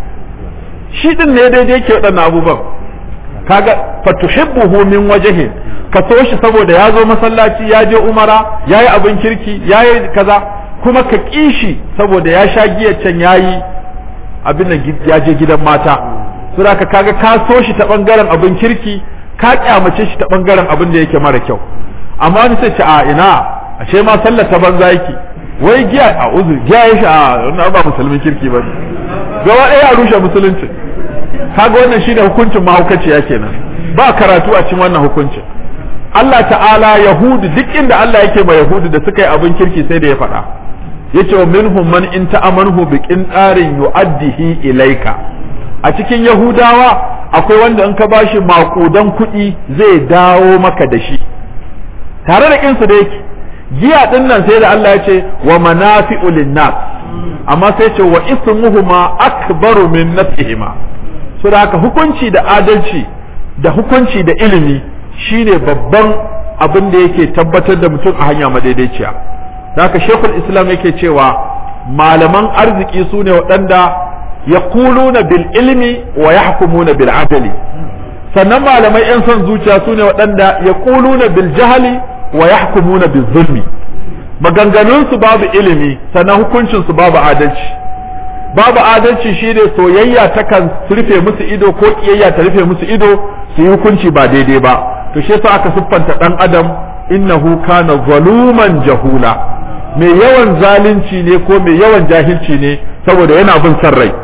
shi din ne daidai ke waɗannan abubuwan kaga fatuhibbuhu min wajhin ka so shi saboda ya zo masallaci ya je umara ya yi abin kirki ya yi kaza kuma ka ƙi shi saboda ya sha giyar can ya yi abin nan ya je gidan mata sura ka kaga ka so shi ta bangaren abin kirki ka kyamace shi ta bangaren abin da yake mara kyau amma wani sai ce a ina ashe ma sallar ta banza yake wai giya a uzur giya ya sha wannan ba musulmin kirki ba gaba ɗaya a rushe musulunci kaga wannan shine hukuncin mahaukaciya kenan ba karatu a cikin wannan hukuncin Allah ta'ala yahudu duk inda Allah yake ma yahudu da suka yi abin kirki sai da ya faɗa yace wa minhum man in ta'amanhu bi qintarin yu'addihi ilayka a cikin yahudawa akwai wanda in ka bashi makudan kuɗi zai dawo maka da shi tare da kinsu da yake giya din nan sai da Allah ya ce wa manafi'u linnas amma sai ce wa ismuhuma akbaru min nafihima so da haka hukunci da adalci da hukunci da ilimi shine babban abin da yake tabbatar da mutum a hanya madaidaiciya da haka shekul islam yake cewa malaman arziki su ne waɗanda ya bil ilmi wa ya bil adali sannan malamai 'yan son zuciya su ne waɗanda ya bil jahali wa ya bil zulmi maganganunsu babu ilimi sannan hukuncinsu babu adalci babu adalci shine soyayya takan rufe musu ido ko kiyayya ta rufe musu ido su yi hukunci ba daidai ba to shi yasa aka siffanta dan adam innahu kana zaluman jahula mai yawan zalunci ne ko mai yawan jahilci ne saboda yana bin san rai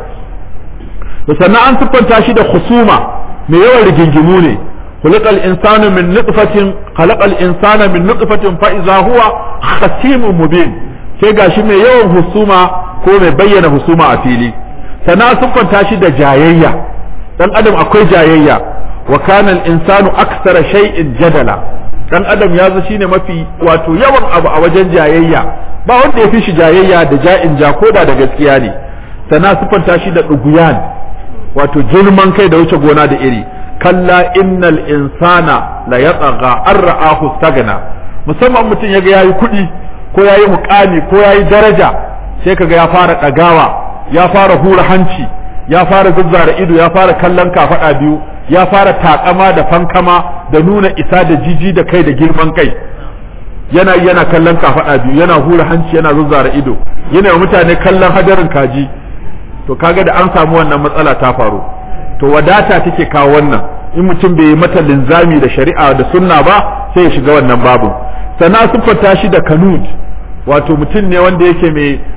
sannan an siffanta shi da husuma mai yawan rigingimu ne خلق الإنسان من نطفة خلق الإنسان من نطفة فإذا هو خصيم مبين sai gashi mai yawan husuma ko mai bayyana husuma a fili sana siffanta shi da jayayya dan adam akwai jayayya wa kana al-insanu aksara shay'in jadala dan adam ya zo shine mafi wato yawan abu a wajen jayayya ba wanda ya fi shi jayayya da ja'in ja koda da gaskiya ne sana siffanta shi da duguyan wato girman kai da wuce gona da iri kalla innal insana la yatagha an ra'ahu stagna musamman mutum yaga yayi kuɗi ko yayi mukami ko yayi daraja sai kaga ya fara ɗagawa ya fara hura hanci ya fara zuzzara ido ya fara kallon kafaɗa biyu ya fara takama da fankama da nuna isa da jiji da kai da girman kai yana yana kallon kafaɗa biyu yana hura hanci yana zuzzara ido yana wa mutane kallon hadarin kaji to kaga da an samu wannan matsala ta faru to wadata take kawo wannan in mutum bai yi mata linzami da shari'a da sunna ba sai ya shiga wannan babu sannan siffanta shi da kanud wato mutum ne wanda yake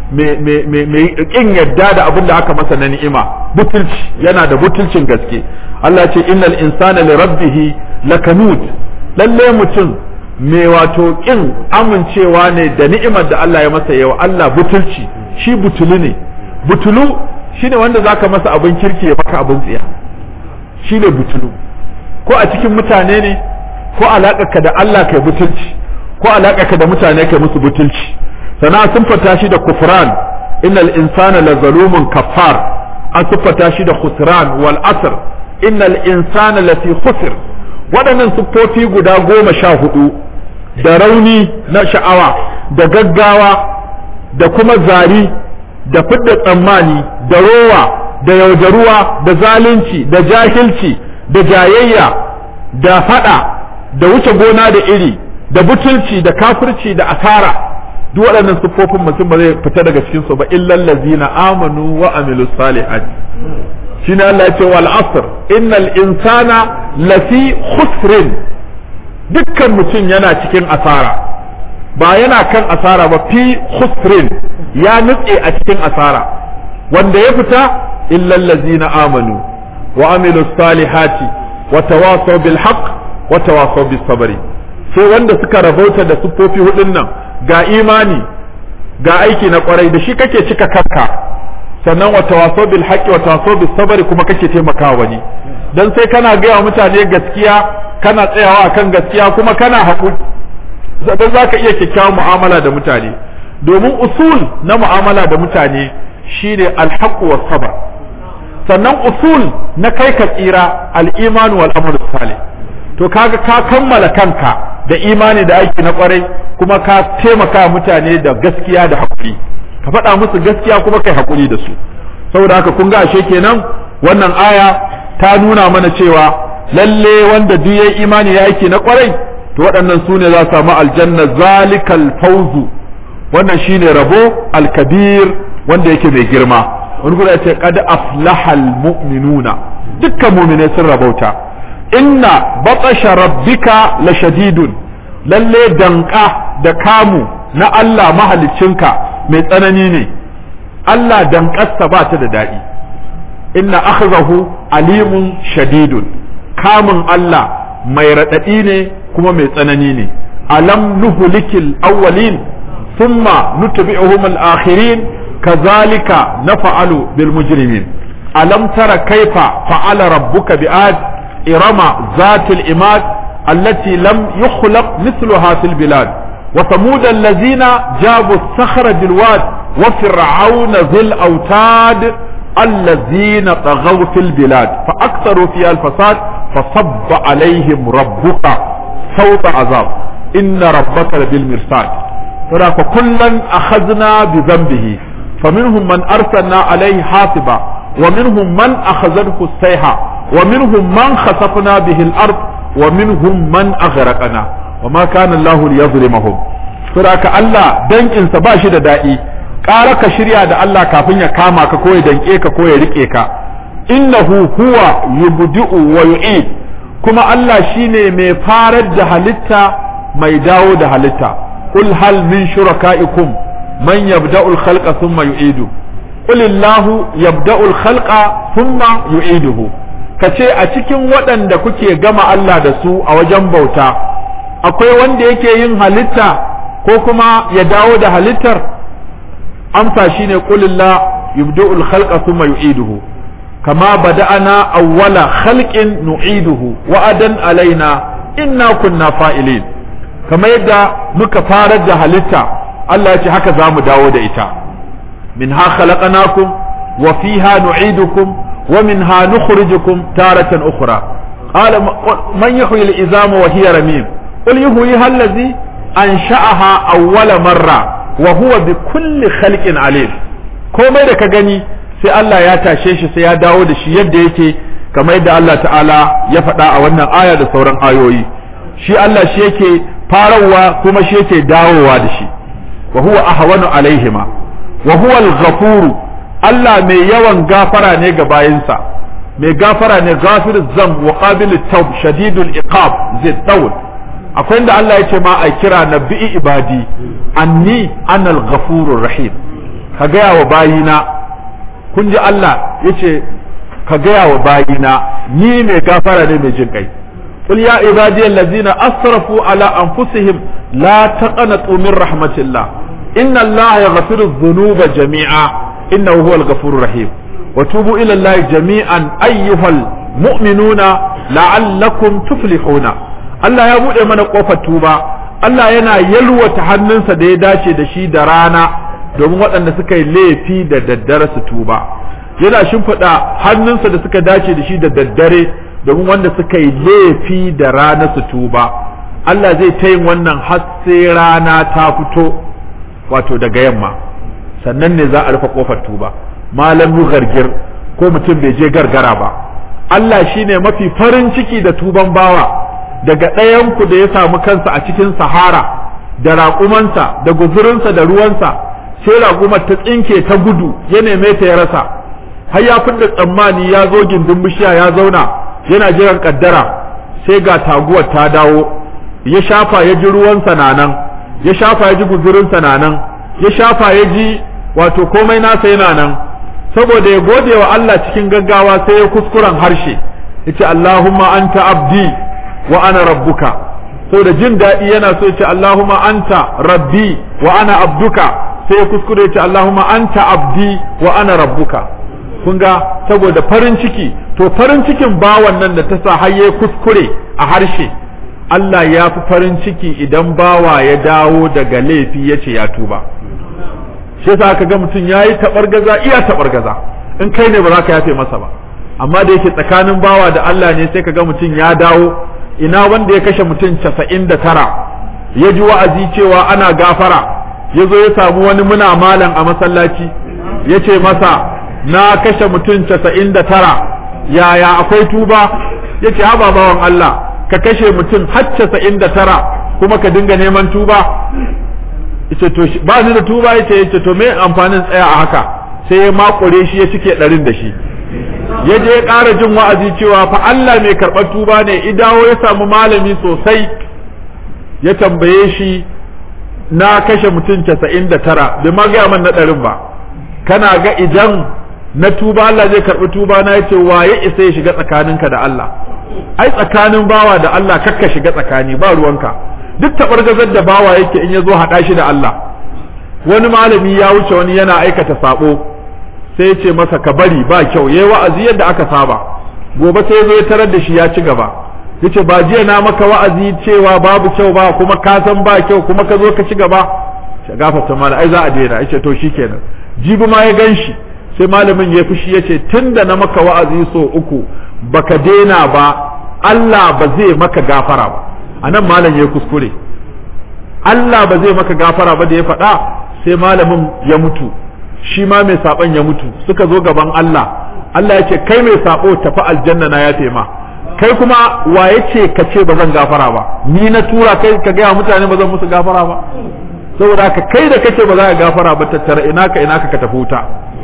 mai mai kin yadda da abin da aka masa na ni'ima butulci yana da butulcin gaske Allah ce innal insana li rabbih lakanud lalle mutum mai wato kin amincewa ne da ni'imar da Allah ya masa yawa Allah butulci shi butulu ne butulu shine wanda zaka masa abin kirki ya maka abin tsiya shine butulu ko a cikin mutane ne ko alaƙarka da Allah kai butulci ko alaƙarka da mutane kai musu butulci sana sun fata shi da kufran innal insana la zalumun kafar an siffata shi da khusran wal asr innal insana lafi khusr waɗannan siffofi guda goma sha hudu da rauni na sha'awa da gaggawa da kuma zari da fidda tsammani da rowa da yaudaruwa da zalunci da jahilci da jayayya da fada da wuce gona da iri da butulci da kafirci da asara duk waɗannan siffofin mutum ba zai fita daga cikin su ba illal ladzina amanu wa amilus salihat shine Allah ya ce wal asr innal insana lafi khusrin dukkan mutum yana cikin asara ba yana kan asara ba fi khusrin ya nutse a cikin asara wanda ya fita illal ladzina amanu wa amilus salihati wa tawasaw bil haqq wa tawasaw bis sabri sai wanda suka rabauta da siffofi hudun nan ga imani ga aiki na kwarai da shi kake cika kanka sannan wa tawasaw bil haqqi wa tawasaw bis sabri kuma kake taimakawa wani dan sai kana gaya wa mutane gaskiya kana tsayawa akan gaskiya kuma kana haƙuri dan zaka iya kyakkyawan mu'amala da mutane domin usul na mu'amala da mutane shine alhaqqu was sabr sannan usul na kai ka tsira al-iman wal amr salih to kaga ka kammala kanka da imani da aiki na kwarai kuma ka taimaka mutane da gaskiya da haƙuri ka faɗa musu gaskiya kuma kai haƙuri da su saboda haka kun ga ashe kenan wannan aya ta nuna mana cewa lalle wanda duk yayi imani ya aiki na kwarai to waɗannan su ne za su samu aljanna zalikal fawzu wannan shine rabo alkabir wanda yake mai girma wani kuma ya ce qad aflahal mu'minuna dukkan mu'minai sun rabauta inna batasha rabbika la shadidun lalle danka da kamu na Allah mahaliccinka mai tsanani ne Allah dankarsa ba ta da daɗi inna akhzahu alimun shadidun kamun Allah mai raɗaɗi ne kuma mai tsanani ne alam nuhlikil awwalin thumma nutbi'uhum al-akhirin kazalika naf'alu bil mujrimin alam tara kaifa fa'ala rabbuka bi'ad إرم ذات الإماد التي لم يخلق مثلها في البلاد وثمود الذين جابوا الصخر بالواد وفرعون ذي الأوتاد الذين طغوا في البلاد فأكثروا فيها الفساد فصب عليهم ربك صوت عذاب إن ربك بالمرصاد فكلا أخذنا بذنبه فمنهم من أرسلنا عليه حاصبا ومنهم من أخذته السيحة ومنهم من خسفنا به الأرض ومنهم من أغرقنا وما كان الله ليظلمهم فراك الله دنك إنسا باشد دائي ƙara ka shirya da Allah kafin ya kama ka ko ya danke ka ko ya rike ka innahu huwa yubdi'u wa yu'id kuma Allah shine mai farar da halitta mai dawo da halitta qul hal min shuraka'ikum man yabda'u al-khalqa thumma yu'idu qul illahu yabda'u al-khalqa thumma yu'iduhu kace a cikin waɗanda kuke gama Allah da su a wajen bauta akwai wanda yake yin halitta ko kuma ya dawo da halittar amsa shine qul illahu yabda'u al-khalqa thumma yu'iduhu كما بدأنا أول خلق نعيده وعدا علينا إنا كنا فائلين كما يدى مكفارة هلتا الله يتي هكذا مداود إتا منها خلقناكم وفيها نعيدكم ومنها نخرجكم تارة أخرى قال من يحيي العظام وهي رميم قل يحييها الذي أنشأها أول مرة وهو بكل خلق عليم komai da ka gani sai Allah ya tashe shi sai ya dawo da shi yadda yake kamar yadda Allah ta'ala ya faɗa a wannan aya da sauran ayoyi shi Allah shi yake farawa kuma shi yake dawowa da shi wa huwa ahwanu alaihima wa huwa al-ghafuru Allah mai yawan gafara ne ga bayinsa mai gafara ne ghafir zam wa qabil tawb shadidul iqab zai tawl akwai inda Allah ya ce ma a kira nabi ibadi anni anal ghafurur rahim ka gaya wa bayina kun ji Allah ya ce ka gaya wa bayina ni mai gafara ne mai jin kai قل يا عبادي الذين أسرفوا على أنفسهم لا تقنطوا من رحمة الله إن الله يغفر الذنوب جميعا إنه هو الغفور الرحيم وتوبوا إلى الله جميعا أيها المؤمنون لعلكم تفلحون الله يا buɗe mana ƙofar tuba Allah yana yalwata hannunsa da ya dace da shi da rana domin waɗanda suka yi laifi da daddare su tuba yana shimfiɗa hannunsa da suka dace da shi da daddare domin wanda suka yi laifi da rana su tuba Allah zai ta yin wannan har sai rana ta fito wato daga yamma sannan ne za a rufe kofar tuba malam gargir ko mutum bai je gargara ba Allah shine mafi farin ciki da tuban bawa daga ɗayanku da ya samu kansa a cikin sahara da raƙumansa da guzurinsa da ruwansa sai raƙumar ta tsinke ta gudu ya neme ta ya rasa har ya fidda tsammani ya zo gindin bishiya ya zauna yana jiran kaddara sai ga taguwar ta dawo ya shafa ya ji ruwansa na nan ya shafa ya ji guzurinsa na nan ya shafa ya ji wato komai nasa yana nan saboda ya gode wa Allah cikin gaggawa sai ya kuskuren harshe yace Allahumma anta abdi wa ana rabbuka saboda jin daɗi yana so yace Allahumma anta rabbi wa ana abduka sai ya kuskure yace Allahumma anta abdi wa ana rabbuka kun ga saboda farin ciki to farin cikin bawan nan da ta sa har ya kuskure a harshe Allah ya fi farin ciki idan bawa ya dawo daga laifi ya ce ya tuba shi yasa aka ga mutum ya yi taɓargaza iya taɓargaza in kai ne ba za ka yafe masa ba amma da yake tsakanin bawa da Allah ne sai ka ga mutum ya dawo ina wanda ya kashe mutum casa'in da tara ya ji wa'azi cewa ana gafara ya zo ya samu wani muna malam a masallaci ya ce masa na kashe mutum casa'in da tara yaya akwai tuba ya ce haba bawan Allah ka kashe mutum har casa'in da tara kuma ka dinga neman tuba yace to ba ni da tuba yace yace to me amfanin tsaya a haka sai ya makure shi ya cike ɗarin da shi ya je ya ƙara jin wa'azi cewa fa Allah mai karɓar tuba ne idawo ya samu malami sosai ya tambaye shi na kashe mutum casa'in da tara bai ma gaya man na ɗarin ba kana ga idan na tuba Allah zai karɓi tuba na yace waye isa ya shiga tsakaninka da Allah ai tsakanin bawa da Allah kakka shiga tsakani ba ruwanka duk taɓargazar da bawa yake in ya zo haɗa shi da Allah wani malami ya wuce wani yana aikata sabo sai ya ce masa ka bari ba kyau yayi wa'azi yadda aka saba gobe sai zo ya tarar da shi ya ci gaba yace ba jiya na maka wa'azi cewa babu kyau ba kuma ka san ba kyau kuma ka zo ka ci gaba shi gafarta mala ai za a daina yace to shikenan jibi ma ya gan shi sai malamin ya fushi yace tunda na maka wa'azi so uku baka daina ba Allah ba zai maka gafara ba anan malam ya kuskure Allah ba zai maka gafara ba da ya faɗa sai malamin ya mutu shi ma mai saɓon ya mutu suka zo gaban Allah Allah ya ce kai mai saɓo tafi aljanna na ya ma kai kuma wa ya ce ka ce ba zan gafara ba ni na tura kai ka gaya mutane ba zan musu gafara ba saboda haka kai da kake ba za ka gafara ba tattara ina ka ina ka ka tafi wuta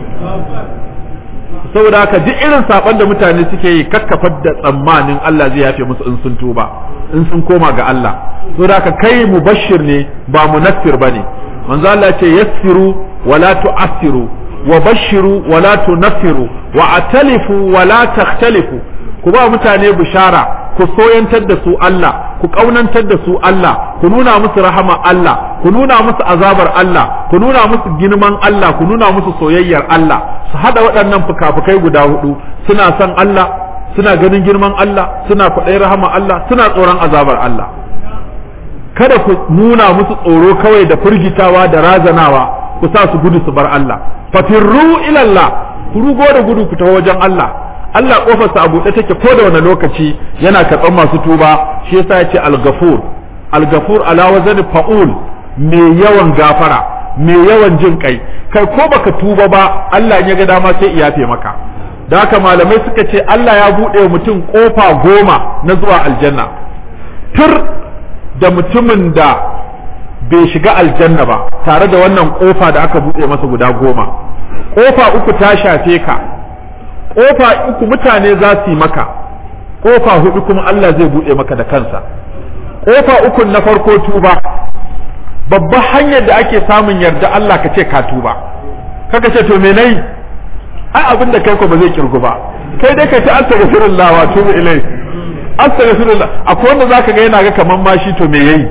saboda haka duk irin saban da mutane suke yi kakkafar da tsammanin Allah zai yafe musu in sun tuba in sun koma ga Allah saboda haka kai mubashir ne ba munaffir bane manzo Allah ce yassiru wala tu'assiru wa bashiru wala tunaffiru wa atalifu wala takhtalifu ku ba mutane bishara ku soyantar da su Allah ku kaunantar da su Allah ku nuna musu rahama Allah ku nuna musu azabar Allah ku nuna musu girman Allah ku nuna musu soyayyar Allah su hada waɗannan fukafukai guda hudu suna son Allah suna ganin girman Allah suna kwaɗayin rahama Allah suna tsoron azabar Allah kada ku nuna musu tsoro kawai da firgitawa da razanawa ku sa su gudu su bar Allah fafirru ilallah ku rugo da gudu ku taho wajen Allah Allah kofarsa a buɗe take ko da wani lokaci yana karɓar masu tuba shi yasa ya ce al-ghafur al-ghafur ala wazan fa'ul mai yawan gafara mai yawan jin kai kai ko baka tuba ba Allah ya ga dama sai ya yafe maka da haka malamai suka ce Allah ya buɗe wa mutum kofa goma na zuwa aljanna tur da mutumin da bai shiga aljanna ba tare da wannan kofa da aka buɗe masa guda goma kofa uku ta shafe ka kofa uku mutane za su yi maka kofa hudu kuma Allah zai buɗe maka da kansa kofa uku na farko tuba babban hanyar da ake samun yarda Allah ka ce ka tuba kaka ce to me nayi ai abin da kai ko ba zai kirgu ba kai dai ka ce astaghfirullah wa tubu ilai astaghfirullah akwai wanda zaka ga yana ga kaman ma shi to me yayi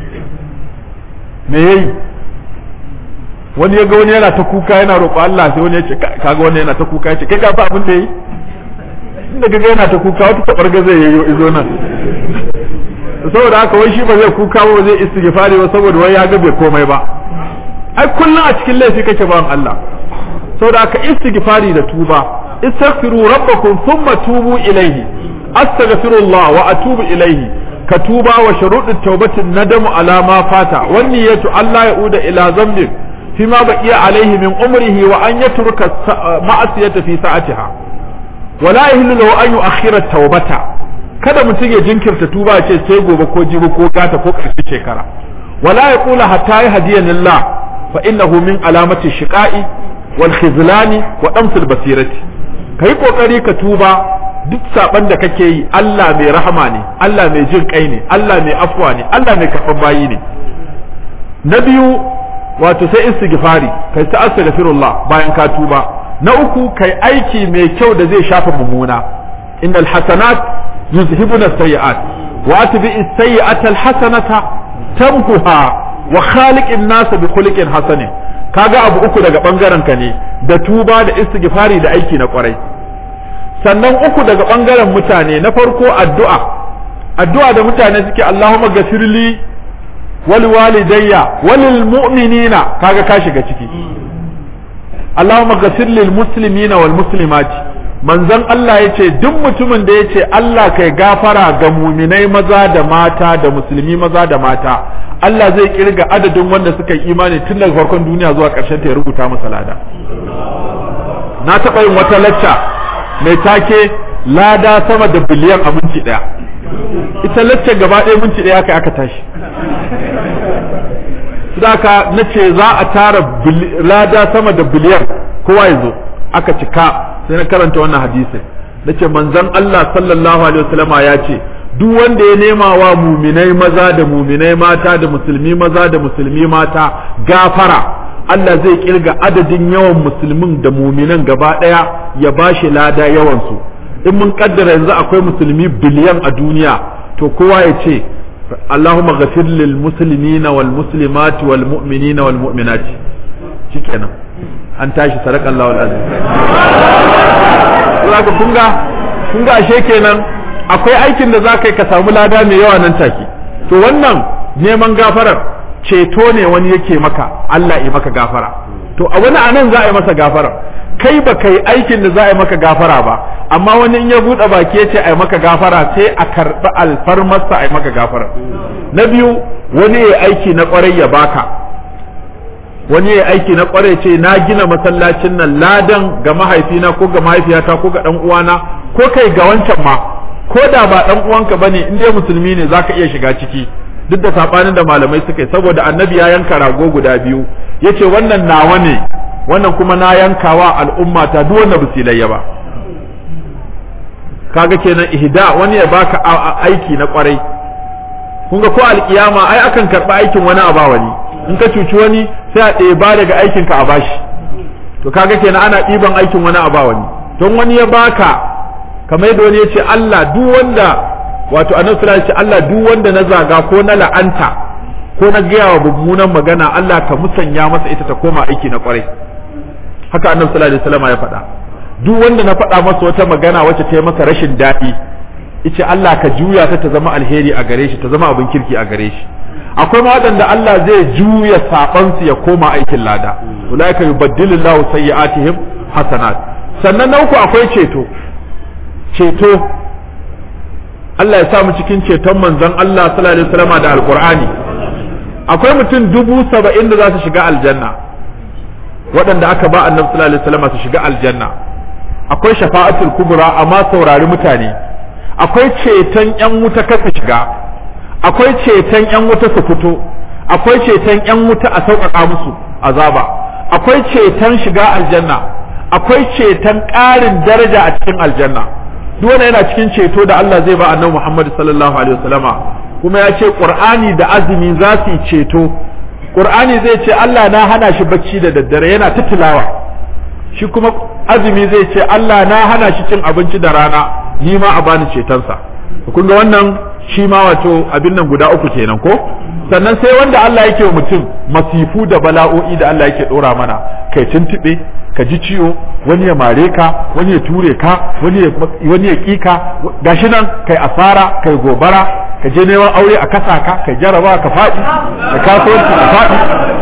me yayi wani ya ga wani yana ta kuka yana roƙo Allah sai wani ya ce kaga wani yana ta kuka ya ce kai ka fa abin da yi inda kaga yana ta kuka wata tabar ga zai yayo izo nan saboda haka wai shi ba zai kuka ba zai istighfari ba saboda wai ya ga bai komai ba ai kullum a cikin laifi kake bawan Allah saboda haka istighfari da tuba istaghfiru rabbakum thumma tubu ilayhi astaghfirullah wa atubu ilayhi ka tuba wa shuruɗin taubatin nadamu ala ma fata wan niyyatu Allah ya uda ila zambin فيما بقي عليه من عمره وأن يترك معصية في ساعتها ولا يهل له أن يؤخر التوبة kada mutum ya jinkirta tuba ce sai gobe ko jibi ko gata ko ƙarshe shekara wala ya kula hatta ya hadiyan lillah fa innahu min alamati shiqa'i wal khizlani wa damsil basirati kai kokari ka tuba duk saban da kake yi Allah mai rahama ne Allah mai jin kai ne Allah mai afwa ne Allah mai karɓar bayi ne na biyu wato sai istighfari kai ta astaghfirullah bayan ka tuba na uku kai aiki mai kyau da zai shafa mummuna innal hasanat yuzhibuna sayyi'at wa atbi as-sayyi'ata al-hasanata tamkuha wa khaliqin nas bi khuliqin hasanin kaga abu uku daga bangaren ka ne da tuba da istighfari da aiki na kwarai sannan uku daga bangaren mutane na farko addu'a addu'a da mutane suke Allahumma gafirli walwalidayya walil mu'minina kaga ka shiga ciki Allahumma ghafir lil muslimina wal muslimat manzon Allah yace duk mutumin da yace Allah kai gafara ga muminai maza da mata da musulmi maza da mata Allah zai kirga adadin wanda suka yi imani tun daga farkon duniya zuwa ƙarshen ta ya rubuta masa lada na taɓa yin wata lacca mai take lada sama da biliyan a minti ɗaya ita lacca gaba ɗaya minti ɗaya kai aka tashi Sudaka na ce za a tara lada sama da biliyan kowa ya zo aka cika sai na karanta wannan hadisin na ce manzon Allah sallallahu alaihi wasallama ya ce duk wanda ya nema wa muminai maza da muminai mata da musulmi maza da musulmi mata gafara Allah zai kirga adadin yawan musulmin da muminan gaba ɗaya ya bashi lada yawansu in mun kaddara yanzu akwai musulmi biliyan a duniya to kowa ya ce اللهم غفر للمسلمين والمسلمات والمؤمنين والمؤمنات shikenan an tashi sadaka Allah alazim zaka kunga kunga ashe kenan akwai aikin da zaka yi ka samu lada mai yawa nan take to wannan neman gafarar ceto ne wani yake maka Allah ya maka gafara to a wani anan za a yi masa gafara kai ba kai aikin da za a yi maka gafara ba amma wani in ya buɗe baki ya ce a yi maka gafara sai a karɓi alfarmarsa a yi maka gafara na biyu wani ya aiki na ƙwarai ya baka wani ya aiki na ƙwarai ce na gina masallacin nan ladan ga mahaifina ko ga mahaifiyata ko ga ɗan uwana ko kai ga wancan ma ko da ba ɗan uwanka bane in dai musulmi ne zaka iya shiga ciki duk da sabanin da malamai suka yi saboda annabi ya yanka rago guda biyu yace wannan nawa ne wannan kuma na yankawa al'umma ta duk wanda ba layya ba kaga kenan ihda wani ya baka aiki na kwarai kun ga ko alkiyama ai akan karba aikin wani a ba wani in ka cuci wani sai a ɗeba daga aikin ka a bashi to kaga kenan ana ɗiban aikin wani a ba wani don wani ya baka kamar yadda wani ya ce Allah duk wanda wato annabi sallallahu alaihi Allah duk wanda na zaga ko na la'anta ko na gaya wa mummunan magana Allah ka musanya masa ita ta koma aiki na kwarai haka annabi sallallahu alaihi wasallam ya faɗa duk wanda na faɗa masa wata magana wacce ta yi masa rashin daɗi ice Allah ka juya ta ta zama alheri a gare shi ta zama abin kirki a gare shi akwai ma waɗanda Allah zai juya sabansu ya koma aikin lada ulaika yubaddilullahu sayyi'atihim hasanat sannan na uku akwai ceto ceto Allah ya sa mu cikin ceton manzon Allah sallallahu alaihi wasallam da alqur'ani akwai mutum dubu saba'in da za su shiga aljanna waɗanda aka ba annabi sallallahu alaihi wasallam su shiga aljanna akwai shafa'atul kubra amma saurari mutane akwai ceton yan wuta kasa shiga akwai ceton yan wuta su fito akwai ceton yan wuta a sauƙaƙa musu azaba akwai ceton shiga aljanna akwai ceton ƙarin daraja a cikin aljanna duk wanda yana cikin ceto da Allah zai ba annabi Muhammad sallallahu alaihi wasallama kuma ya ce Qur'ani da azumi za su yi ceto Qur'ani zai ce Allah na hana shi bacci da daddare yana ta tilawa shi kuma azumi zai ce Allah na hana shi cin abinci da rana ni ma a bani cetonsa kun ga wannan shi ma wato abin nan guda uku kenan ko sannan sai wanda Allah yake wa mutum masifu da bala'o'i da Allah yake dora mana kai tuntube ka ji ciwo wani ya mare ka wani ya ture ka wani ya wani ya kika gashi nan kai asara kai gobara ka je neman aure a kasa ka kai jaraba ka faɗi ka kasuwanci ka faɗi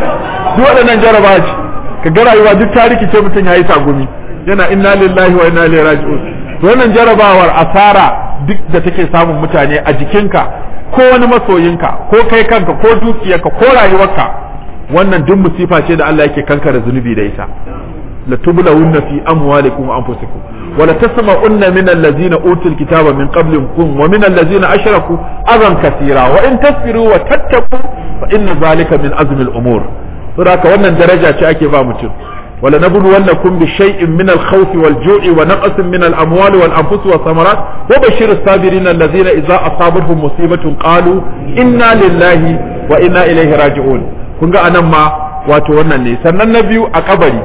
duk waɗannan jaraba ce ka ga rayuwa duk ta rikice mutum yayi tagumi yana inna lillahi wa inna ilaihi raji'un to wannan jarabawar asara duk da take samun mutane a jikinka ko wani masoyinka ko kai kanka ko dukiyarka ko rayuwarka wannan duk musifa ce da Allah yake kankare zunubi da ita la tublawunna fi amwalikum wa anfusikum wa la tasma'unna min allazina utul kitaba min qablikum wa min allazina ashraku adan kathira wa in tasbiru wa tattaqu fa inna zalika min azmi al-umur saboda wannan daraja ce ake ba mutum ولنبلونكم بشيء من الخوف والجوع ونقص من الأموال والأنفس والثمرات وبشر الصابرين الذين إذا أصابتهم مصيبة قالوا إنا لله وإنا إليه راجعون kun ga anan ma wato wannan ne sannan na biyu a kabari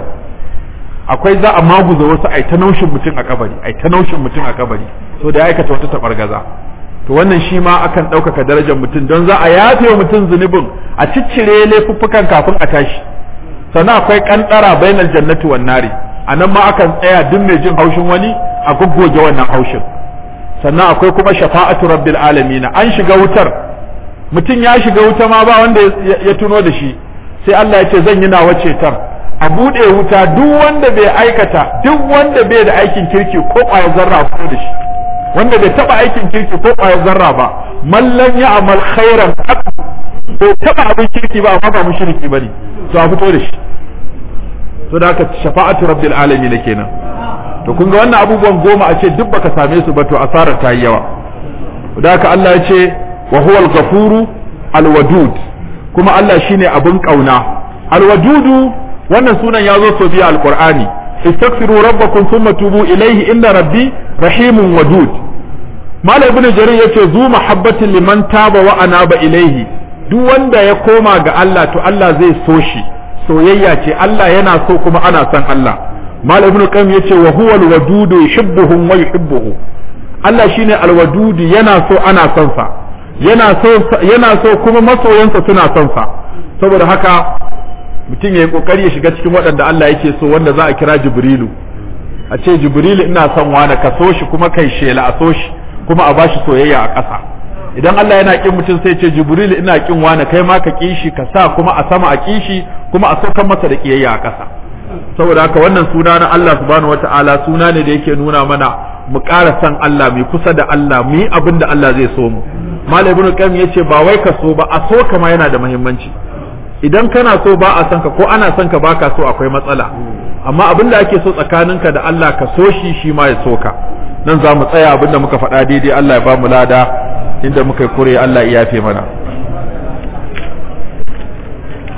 akwai za a maguza wasu ai ta naushin mutum a kabari ai ta naushin mutum a kabari so da ya aikata wata tabargaza to wannan shi ma akan ɗaukaka darajar mutum don za a yafe wa mutum zunubin a ciccire laifuffukan kafin a tashi sannan akwai kantara bainal jannati wan nari anan ma akan tsaya duk mai jin haushin wani a goggoge wannan haushin sannan akwai kuma shafa'atu rabbil alamin an shiga wutar mutum ya shiga wuta ma ba wanda ya tuno da shi sai Allah ya ce zan yi nawa cetar a bude wuta duk wanda bai aikata duk wanda bai da aikin kirki ko kwaya zarra ko da shi wanda bai taba aikin kirki ko kwaya zarra ba mallan ya amal khairan bai taba abin kirki ba amma ba mushriki bane to a fito da shi to da haka shafa'atu rabbil alamin kenan to kun ga wannan abubuwan goma a ce duk baka same su ba to asarar ta yi yawa da haka Allah ya ce wa huwal ghafuru alwadud kuma Allah shine abin kauna alwadudu wannan sunan ya zo so biya alqur'ani istaghfiru rabbakum thumma tubu ilayhi inna rabbi rahimun wadud Malam ibn Jarir yace zu mahabbatin liman taba wa anaba ilayhi duk wanda ya koma ga Allah to Allah zai so shi soyayya ce Allah yana so kuma ana son Allah mal ibnu qayyim yace wa huwa alwadudu yuhibbuhum wa yuhibbuhu Allah shine alwadudu yana so ana son sa yana so yana so kuma masoyansa suna son sa saboda haka mutum yayi kokari ya shiga cikin waɗanda Allah yake so wanda za a kira Jibrilu a ce Jibrilu ina son wani ka so shi kuma kai shela a so shi kuma a bashi soyayya a ƙasa idan Allah yana kin mutum sai ce Jibril ina kin wani kai ma ka kishi ka sa kuma a sama a kishi kuma a saukan masa da kiyayya a ƙasa saboda haka wannan suna na Allah subhanahu wataala suna ne da yake nuna mana mu ƙara san Allah mu kusa da Allah mu yi abin da Allah zai so mu Malam Ibn Qayyim yace ba wai ka so ba a so kama yana da muhimmanci idan kana so ba a san ka ko ana son ka baka so akwai matsala amma abin da ake so tsakaninka da Allah ka so shi shi ma ya so ka nan za mu tsaya abin da muka faɗa daidai Allah ya ba mu lada inda muka kure Allah ya yafe mana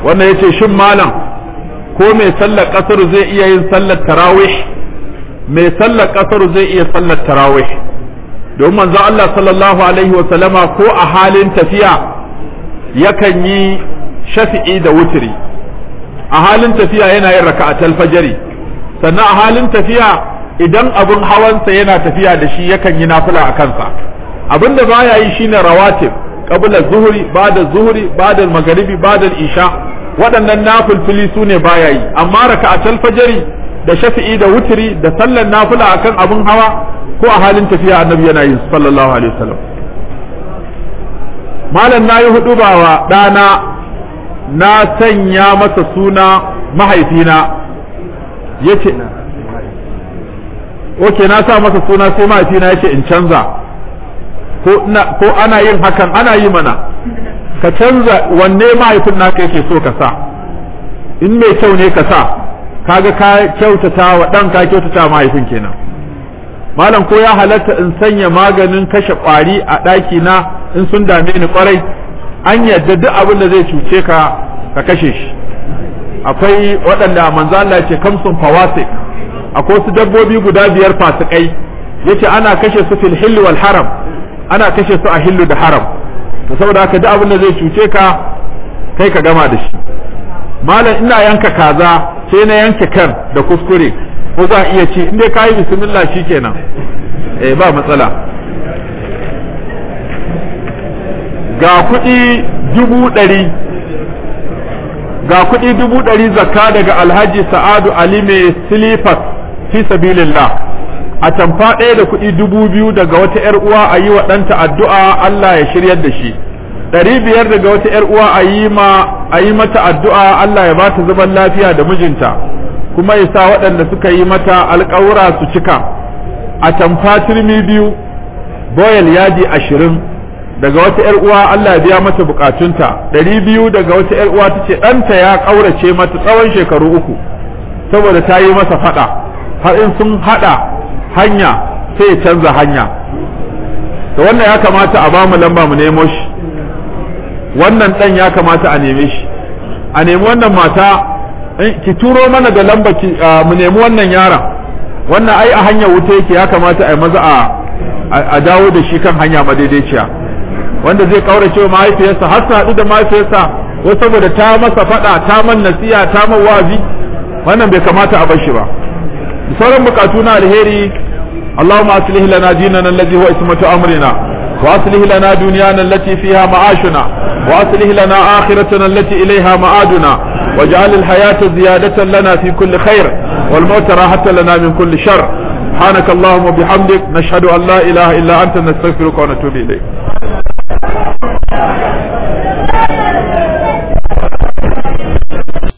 wannan yace shin malam ko mai sallar kasar zai iya yin sallar tarawih mai sallar kasar zai iya sallar tarawih domin manzo Allah sallallahu alaihi wa sallama ko a halin tafiya yakan yi shafi'i da wutiri a halin tafiya yana yin raka'atul fajri sannan a halin tafiya idan abun hawansa yana tafiya da shi yakan yi nafila a kansa abinda baya yi shine rawatib qabla zuhri ba'da zuhri ba'da magharibi ba'da isha waɗannan nafilfili su ne baya yi amma raka'atul fajri da shafi'i da wutiri da sallar nafila akan abun hawa ko a halin tafiya annabi yana yin sallallahu alaihi wasallam malam nayi hudu bawa dana na sanya masa suna mahaifina yace oke na sa masa suna sai mahaifina yace in canza ko ko ana yin hakan ana yi mana ka canza wanne mahaifin naka yake so ka sa in mai kyau ne ka sa kaga ka kyautata wa dan ka kyautata mahaifin kenan malam ko ya halatta in sanya maganin kashe kwari a ɗaki na in sun dame ni kwarai an yadda duk abin da zai cuce ka ka kashe shi akwai waɗanda manzo Allah ya ce kamsun fawasik akwai wasu dabbobi guda biyar fasikai yace ana kashe su fil hill wal haram ana kashe su a hillu da haram to saboda haka duk abin da zai cuce ka kai ka gama da shi malam ina yanka kaza sai na yanke kan da kuskure ko za a iya ci in dai ka yi bismillah shikenan eh ba matsala ga kuɗi dubu ɗari ga kuɗi dubu ɗari zakka daga alhaji sa'adu ali mai silifas fi sabilillah a tamfa ɗaya da kuɗi dubu biyu daga wata ‘yar uwa a yi wa ɗanta addu'a Allah ya shiryar da shi ɗari biyar daga wata ‘yar uwa a yi ma a yi mata addu'a Allah ya bata zaman lafiya da mijinta kuma ya sa waɗanda suka yi mata alƙawura su cika a tamfa turmi biyu boyal yadi ashirin daga wata ‘yar uwa Allah ya biya mata bukatunta ɗari biyu daga wata ‘yar uwa ta ce ɗanta ya ƙaurace mata tsawon shekaru uku saboda ta yi masa faɗa har in sun haɗa hanya sai ya canza hanya to wannan ya kamata a bamu lamba mu nemo shi wannan ɗan ya kamata a neme shi a nemi wannan mata ki turo mana da lamba ki mu nemi wannan yaron wannan ai a hanyar wuta yake ya kamata a yi maza a dawo da shi kan hanya madaidaiciya wanda zai kaurace wa mahaifiyarsa har su haɗu da mahaifiyarsa ko saboda ta masa faɗa ta man nasiya ta man wa'azi wannan bai kamata a bar shi ba sauran bukatu na alheri اللهم أصلح لنا ديننا الذي هو اسمة أمرنا وأصلح لنا دنيانا التي فيها معاشنا وأصلح لنا آخرتنا التي إليها معادنا واجعل الحياة زيادة لنا في كل خير والموت راحة لنا من كل شر سبحانك اللهم وبحمدك نشهد أن لا إله إلا أنت نستغفرك ونتوب إليك